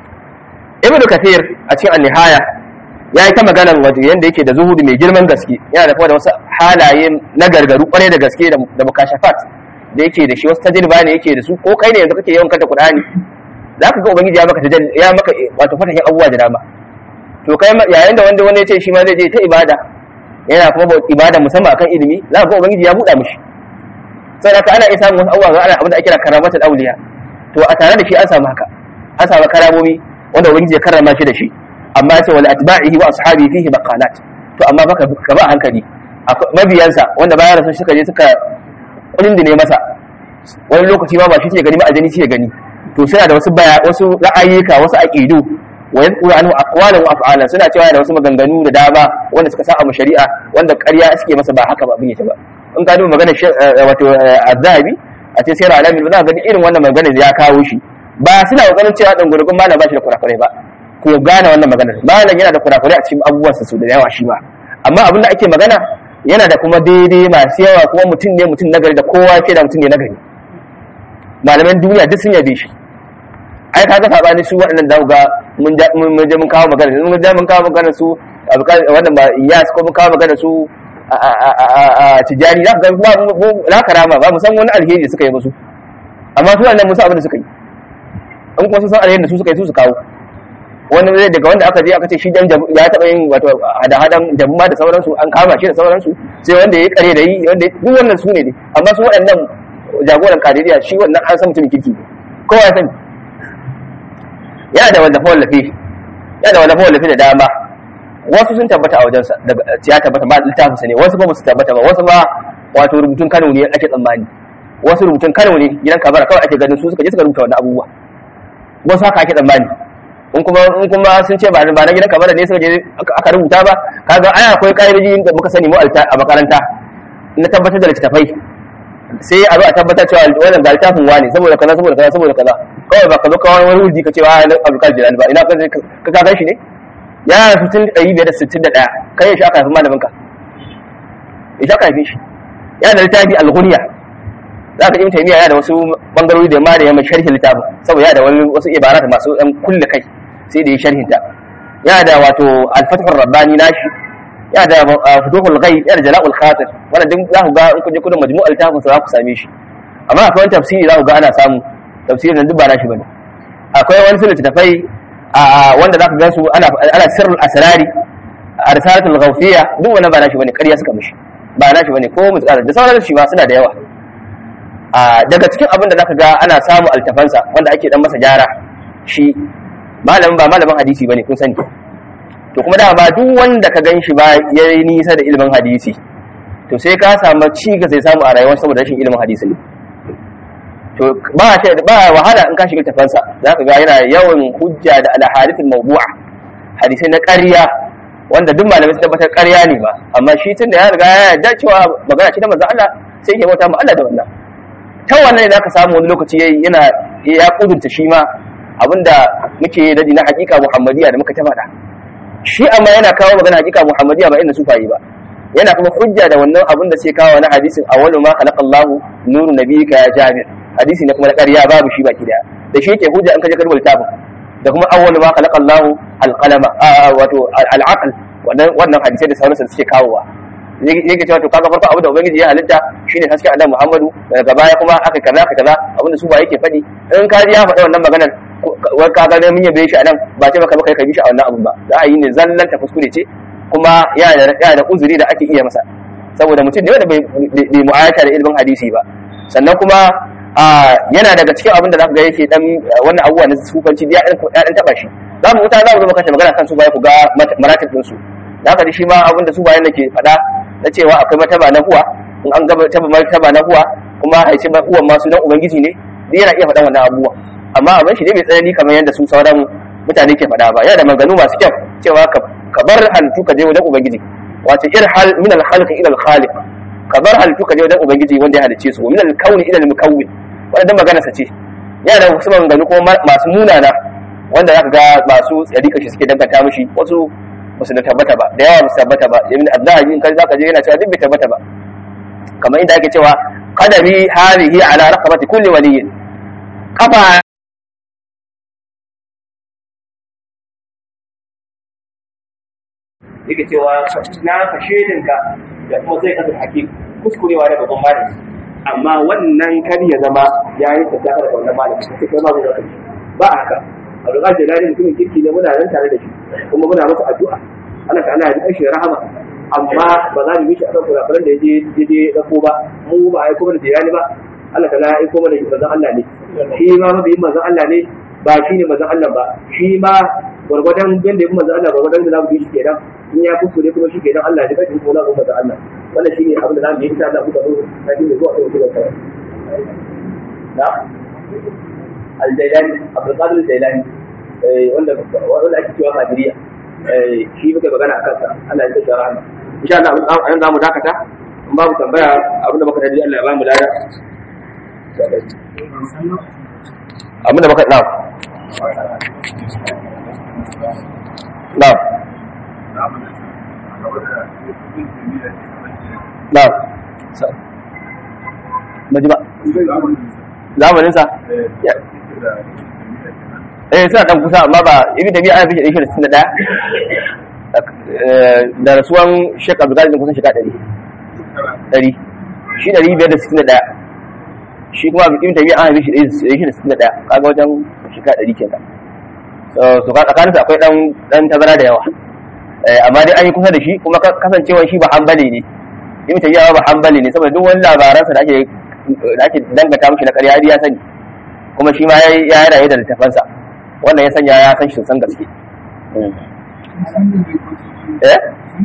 ibn kathir a cikin an-nihaya ya yi ta maganar wato yanda yake da zuhudu mai girman gaske yana da kuma da wasu halaye na gargaru kwarai da gaske da mukashafat da yake da shi wasu tajriba ne yake da su ko kai ne yanzu kake yawan kanta Qur'ani za ka ga ubangiji ya maka ya maka wato fatahin abubuwa da dama to kai yayin da wanda wanda ya ce shi ma zai je ta ibada yana kuma ibada musamman akan ilimi za ka ga ubangiji ya buɗa mishi saboda haka ana iya samun wasu abubuwa ga ana abin da ake kira karamatul auliya to a tare da shi an samu haka an samu karamomi wanda ubangiji ya karrama shi da shi amma ce wal atba'ihi wa ashabihi fihi baqalat to amma baka ka ba hankali mabiyansa wanda bayan rasul suka je suka ne masa wani lokaci ma ba shi ke gani ba aljani shi gani to suna da wasu baya wasu ra'ayyuka wasu aqidu wa yadqulu anhu aqwalan wa af'alan suna cewa da wasu maganganu da dama wanda suka saba shari'a wanda ƙarya suke masa ba haka ba abin yake ba in ka duba magana wato azzabi a ce sai alamin ba za ka ga irin wannan magana ya kawo shi ba suna kokarin cewa dan gurgun malam ba shi da kurakurai ba ku gane wannan maganar malam yana da kurakurai a cikin abubuwansa su da yawa shi ba amma abin da ake magana yana da kuma daidai masu yawa kuma mutum ne mutum nagari da kowa ke da mutum ne nagari malaman duniya duk sun yabe shi ai kaga sabani su waɗannan da ga mun je mun kawo magana mun je mun kawo magana su wannan ba iyas ko mun kawo magana su a tijari za ka ga ba la karama ba mu san wani alheri suka yi musu amma su wannan musu abin da suka yi in kuma sun san alheri da su suka yi su su kawo wani zai daga wanda aka je aka ce shi dan ya taɓa yin wato hada-hadan jamma da sauransu an kama shi da sauransu sai wanda ya kare da yi wanda duk wannan su ne ne amma su waɗannan jagoran kadiriya shi wannan an san mutumin kirki kowa ya sani yana da wallafe wallafe yana da wallafe wallafe da dama wasu sun tabbata a wajensa daga ya tabbata ba littafin sa ne wasu ba su tabbata ba wasu ba wato rubutun Kano ne ake tsammani wasu rubutun Kano ne gidan kabara kawai ake ganin su suka je suka rubuta wannan abubuwa wasu haka ake tsammani in kuma in kuma sun ce ba ba na gidan kabara ne suka je aka rubuta ba kaga ai akwai ka'idoji da muka sani mu a makaranta na tabbatar da littafai sai a zo a tabbatar cewa wannan ga littafin wani saboda kaza saboda kaza saboda kaza kawai ba ka zo kawai wani wurdi ka ce wa na Abdul Qadir Jilani ba ina ka ka gan shi ne ya rasu tun ɗari biyar da sittin da ɗaya kai ya sha aka haifi malamin ka ya sha aka haifi shi yana da littafi al-Ghuniya za ka ibn Taymiyyah yana da wasu bangarori da ma da ya mai sharhi littafin saboda yana da wani wasu ibarat masu ɗan kulle kai sai da ya sharhinta yana da wato al-Fathur Rabbani nashi yana da futuhul ghaib yana da jala'ul khatir wannan duk za ku ga in kun je kudin majmu'al tafin sa za ku same shi amma akwai wani tafsiri za ku ga ana samu tafsirin nan duk ba nashi bane akwai wani sunan tafai wanda za ku ga su ana ana sirrul asrari arsalatul ghawfiyya duk wannan ba nashi bane ƙarya suka mishi ba nashi bane ko mu tsara da sauran shi ba suna da yawa daga cikin abin da zaka ga ana samu altafansa wanda ake dan masa gyara shi malamin ba malamin hadisi bane kun sani to kuma da ba duk wanda ka gan shi ba ya yi nisa da ilimin hadisi to sai ka samu ci ga sai samu a rayuwar saboda rashin ilimin hadisi ne to ba shi ba wahala in ka shiga tafansa zaka ga yana yawan hujja da al-hadithul mawdu'a hadisai na ƙarya wanda duk malamai sun tabbatar ƙarya ne ba amma shi tun da ya riga ya yarda cewa magana ce ta manzon Allah sai ya bauta ma Allah da wannan ta wannan ne zaka samu wani lokaci yana ya kudunta shi ma abinda muke da na hakika muhammadiya da muka ta faɗa shi amma yana kawo magana hakika muhammadiya ba inda sufayi ba yana kuma hujja da wannan abin da sai kawo na hadisin awwalu ma khalaqallahu nuru nabiyika ya jabir hadisi ne kuma na ƙarya babu shi baki daya da shi yake hujja an kaje karbul tabin da kuma awwalu ma khalaqallahu alqalama wato al'aql wannan wannan hadisai da sauransu suke kawowa yake cewa to kaga farko abin da ubangiji ya halitta shine hasken annabi Muhammadu daga baya kuma aka kaza aka kaza abin da su ba yake faɗi in ka ji ya faɗa wannan maganar wai ka ga mun yabe shi anan ba ce maka kai ka bi shi a wannan abin ba za a yi ne zallan ta kuskure ce kuma yana da yana da uzuri da ake iya masa saboda mutum ne wanda bai mu'ayata da ilimin hadisi ba sannan kuma yana daga cikin abin da zaka ga yake dan wannan abubuwa na sufanci ya dan taba shi za mu wuta za mu zo maka magana kan su baya ku ga maratib din su da haka shi ma abin da su bayan nake faɗa na cewa akwai mataba na huwa in an gaba taba martaba na huwa kuma haice ba huwan masu dan ubangiji ne duk yana iya faɗan wannan abubuwa amma abin shi ne bai tsanani kamar yadda su sauran mutane ke faɗa ba yana da maganganu masu kyau cewa ka bar halittu ka je wajen ubangiji wato irhal min al khalq ila al khaliq ka bar halittu ka je wajen ubangiji wanda ya halicce su min al kauni ila al mukawwin wannan magana sa ce yana da wasu maganganu kuma masu munana wanda zaka ga masu tsarika shi suke danganta mishi wasu ba su da tabbata ba da yawa ba su tabbata ba ibn abdullahi in kai zaka je yana cewa duk bai tabbata ba kamar inda ake cewa qadami hadhihi ala raqabati kulli waliyyin kafa yake cewa na fashe dinka da kuma zai kasar hakim kuskurewa da babban malami amma wannan kar ya zama ya yi tattaka da wannan malami sai kai ma zai ba a haka abdulkadir jalali mutumin kirki ne muna nan tare da shi kuma muna masa addu'a Allah ta'ala ya ji shi rahama amma ba za mu yi shi akan kurakuran da yaje yaje dako ba mu ba ai kuma da jalali ba Allah ta'ala ya aiko mana manzon Allah ne shi ma mabiyin manzon Allah ne ba shi ne manzon Allah ba shi ma gwargwadon yadda ya manzon Allah gwargwadon da za mu yi shi kenan in ya kuskure kuma shi kenan Allah ya ji kashin kuma za mu manzon Allah wannan shi ne abin da za mu yi insha Allah kuka zo na shi ne zuwa kai kuma kawai na al-Jailani Abdul Qadir al-Jailani wanda wanda ake cewa Qadiriyya shi muka magana a kansa Allah ya tsaya rahama insha Allah an za mu dakata in babu tambaya abinda muka dadi Allah ya ba mu lada abinda muka na na na maji ba zamanin sa eh suna dan kusa amma ba ibn tabi'a ana fiye da 161 da rasuwan Sheikh Abdul Qadir kusan shekara 100 100 shi 561 shi kuma ibn tabi'a ana fiye da 161 kaga wajen shekara 100 kenan so ka tsakanin su akwai dan dan tazara da yawa amma dai an yi kusa da shi kuma kasancewa shi ba hanbali ne ibn tabi'a ba hanbali ne saboda duk wani labaransa da ake da ake dangata mishi na ƙarya ya sani kuma shi ma ya yi raye da littafansa wannan ya sanya ya san shi san gaske eh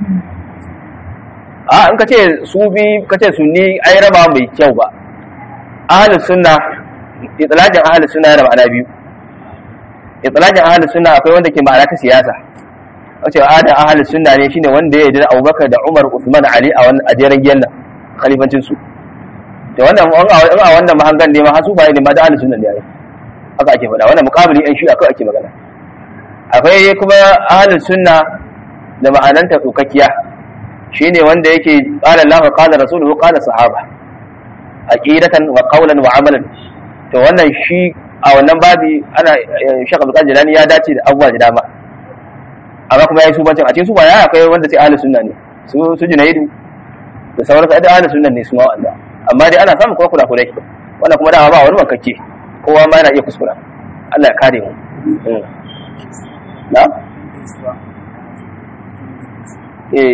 a in ka ce su bi ka ce sunni ai raba mai kyau ba ahli sunna itlaqin ahli sunna yana ma'ana biyu itlaqin ahli sunna akwai wanda ke ma'ana ta siyasa wace adan ahli sunna ne shine wanda ya yarda Abubakar da Umar Uthman Ali a wannan ajeren gella khalifancin su da wannan in a wannan mahangan ne ma hasu bai ne ma da ahli sunna ne yayi haka ake faɗa wannan muqabili ɗan shi akai ake magana akwai kuma ahli sunna da ma'ananta tsokakkiya shine wanda yake qala Allah qala rasuluhu qala sahaba aqidatan wa qawlan wa amalan to wannan shi a wannan babi ana Sheikh Abdul Qadir Jilani ya dace da abubuwa da dama amma kuma yayi subancin a cikin su ba ya akwai wanda sai ahli sunna ne su su Junaidu da sauransu da ahli sunna ne su ma wanda amma dai ana samun kuma kula-kulai wannan kuma dama ba wani makakke kowa ma yana iya kuskura Allah ya kare mu na eh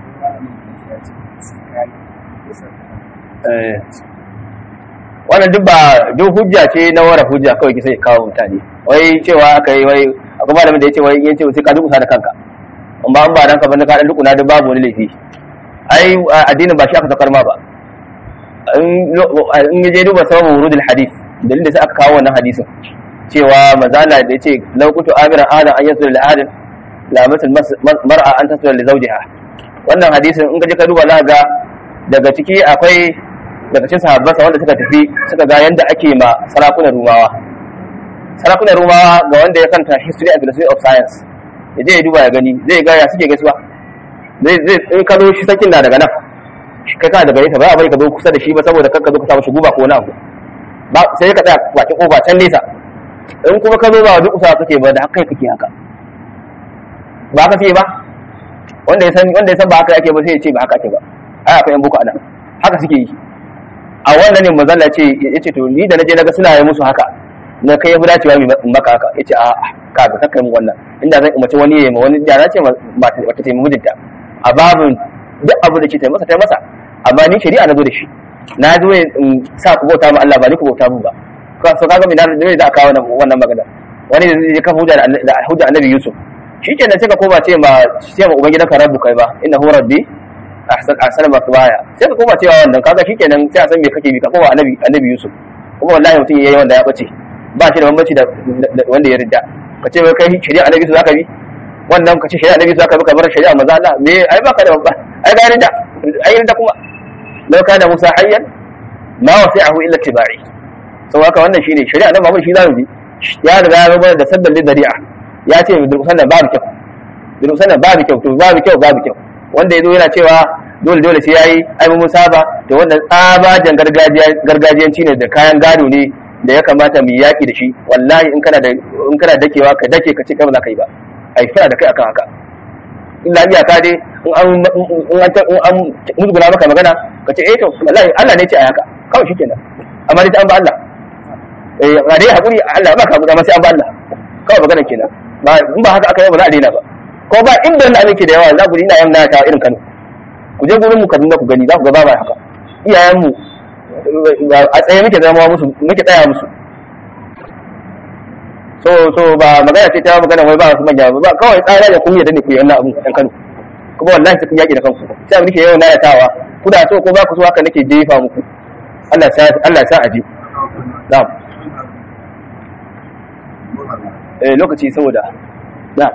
eh wannan duk ba duk hujja ce na wara hujja kawai kisa kawo mutane wai cewa aka yi wai akwai malamin da ya ce wai yin ce sai ka dukusa da kanka in ba an ba dan ka bane ka dan dukuna duk babu wani laifi ai addinin ba shi aka sakar ma ba in je duba sababin wurudul hadith dalilin da sai aka kawo wannan hadisin cewa mazala da yace law kuntu amiran ahadan an yasura li ahadin la matal mar'a an tasura li zawjiha wannan hadisin in ka je ka duba za ga daga ciki akwai daga cikin sahabbansa wanda suka tafi suka ga yanda ake ma sarakunan rumawa sarakunan rumawa ga wanda ya kanta history and philosophy of science ya je ya duba ya gani zai ga ya suke gaisuwa zai zai in ka zo shi sakin da daga nan kai ka daga nesa ba a bari ka zo kusa da shi ba saboda kanka zo ka samu shi guba ko wani abu ba sai ka tsaya bakin kofa can nesa in kuma ka zo ba duk kusa kake ba da haka kai kake haka ba ka fiye ba wanda ya san wanda ya san ba haka ake ba sai ya ce ba haka ake ba ai akwai yan boko anan haka suke yi a wannan ne mazalla ce yace to ni da naje naga suna yi musu haka na kai yafi dacewa mai maka haka yace a ka ga kakkai mu wannan inda zan umarci wani yayi ma wani da na ce ba ta ta taimi mijinta a babin duk abu da ke ta masa ta masa amma ni shari'a na zo da shi na zo in sa ku bauta ma Allah ba ni ku bauta mu ba so kaga mai da da aka kawo wannan magana wani da zai kafa hujja da hujja annabi Yusuf shikenan sai ka koma ce ma sai ma ubangidan ka rabbu kai ba innahu rabbi ahsan ahsan ma baya sai ka koma cewa wannan kaga shikenan sai a san me kake bi ka koma annabi annabi Yusuf kuma wallahi mutum yayi wanda ya bace ba shi da bambanci da wanda ya ridda ka ce kai shari'a annabi Yusuf zaka bi wannan ka ce shari'a annabi Yusuf zaka bi kamar shari'a manzo Allah me ai baka da babba ai ga ridda ai ridda kuma law kana Musa hayyan ma wasi'ahu illa tibai sau haka wannan shine shari'a na Muhammad shi zamu bi ya riga ya zama da sabbin lidari'a ya ce durkusan da babu kyau durkusan da babu kyau to babu kyau babu kyau wanda yazo yana cewa dole dole sai yayi ai mun saba to wannan tsabajan gargajiya gargajiyanci ne da kayan gado ne da ya kamata mu yaki da shi wallahi in kana da in kana dakewa ka dake ka ce kai ba za ka yi ba ai fara da kai akan haka illa iyaka dai in an in an in an musguna maka magana ka ce eh to wallahi Allah ne ce ai haka kawai shikenan amma dai an ba Allah eh ga dai hakuri Allah ba ka buga sai an ba Allah kawai magana kenan ba in ba haka aka yi ba za a daina ba ko ba inda Allah nake da yawa za ku ina yan na ta irin Kano ku je gurin mu Kaduna ku gani za ku ga ba ba haka iyayen mu a tsaye muke zama musu muke tsaya musu so so ba magana ce ta magana wai ba su manya ba kawai tsara da kun yadda ne ku yi wannan abun ɗan Kano kuma wallahi sai kun yaki da kanku sai abin nake yawan nayatawa kuna so ko ba ku so haka nake jefa muku Allah ya Allah ya sa aji na'am eh lokaci saboda na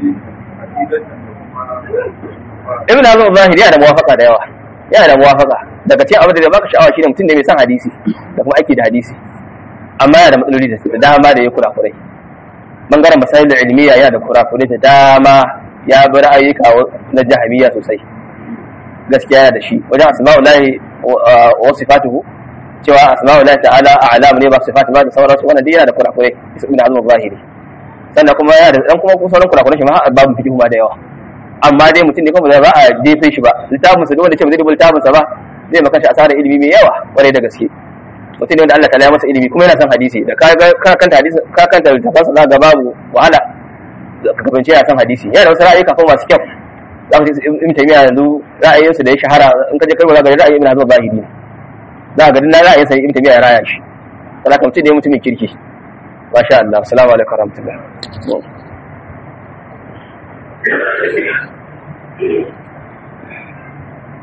ibn hazm zahiri yana da muwafaqa da yawa yana da muwafaqa daga cikin abin da baka sha'awa shine mutum ne mai son hadisi da kuma aiki da hadisi amma yana da matsaloli da dama da ya kurakurai bangaren masail da ilmiya yana da kurakurai da dama ya bi ra'ayyuka na jahamiyya sosai gaskiya yana da shi wajen asma'ullahi wa sifatuhu cewa asma'ullahi ta'ala a'lam ne ba sifatu ba da sauransu wannan dai yana da kurakurai ibn hazm zahiri sannan kuma yana da dan kuma sauran kurakurai shi ma babu fiqh ma da yawa amma dai mutum ne kuma za a jefe shi ba littafin sa duk wanda ce ba zai rubuta littafin sa ba zai maka shi asarar ilimi mai yawa kwarai da gaske mutum ne wanda Allah ta ya masa ilimi kuma yana son hadisi da ka ka kanta hadisi ka kanta littafin sa ga babu wahala ka kabance yana son hadisi yana da wasu ra'ayi kafin masu kyau za ka ce ibn taymiya yanzu ra'ayinsa da ya shahara in ka je kai za ka ga ra'ayin ibn hazm zahiri ne za ka ga dinna ra'ayinsa ibn taymiya ya raya shi kana kamce da mutumin kirki masha Allah assalamu alaikum warahmatullahi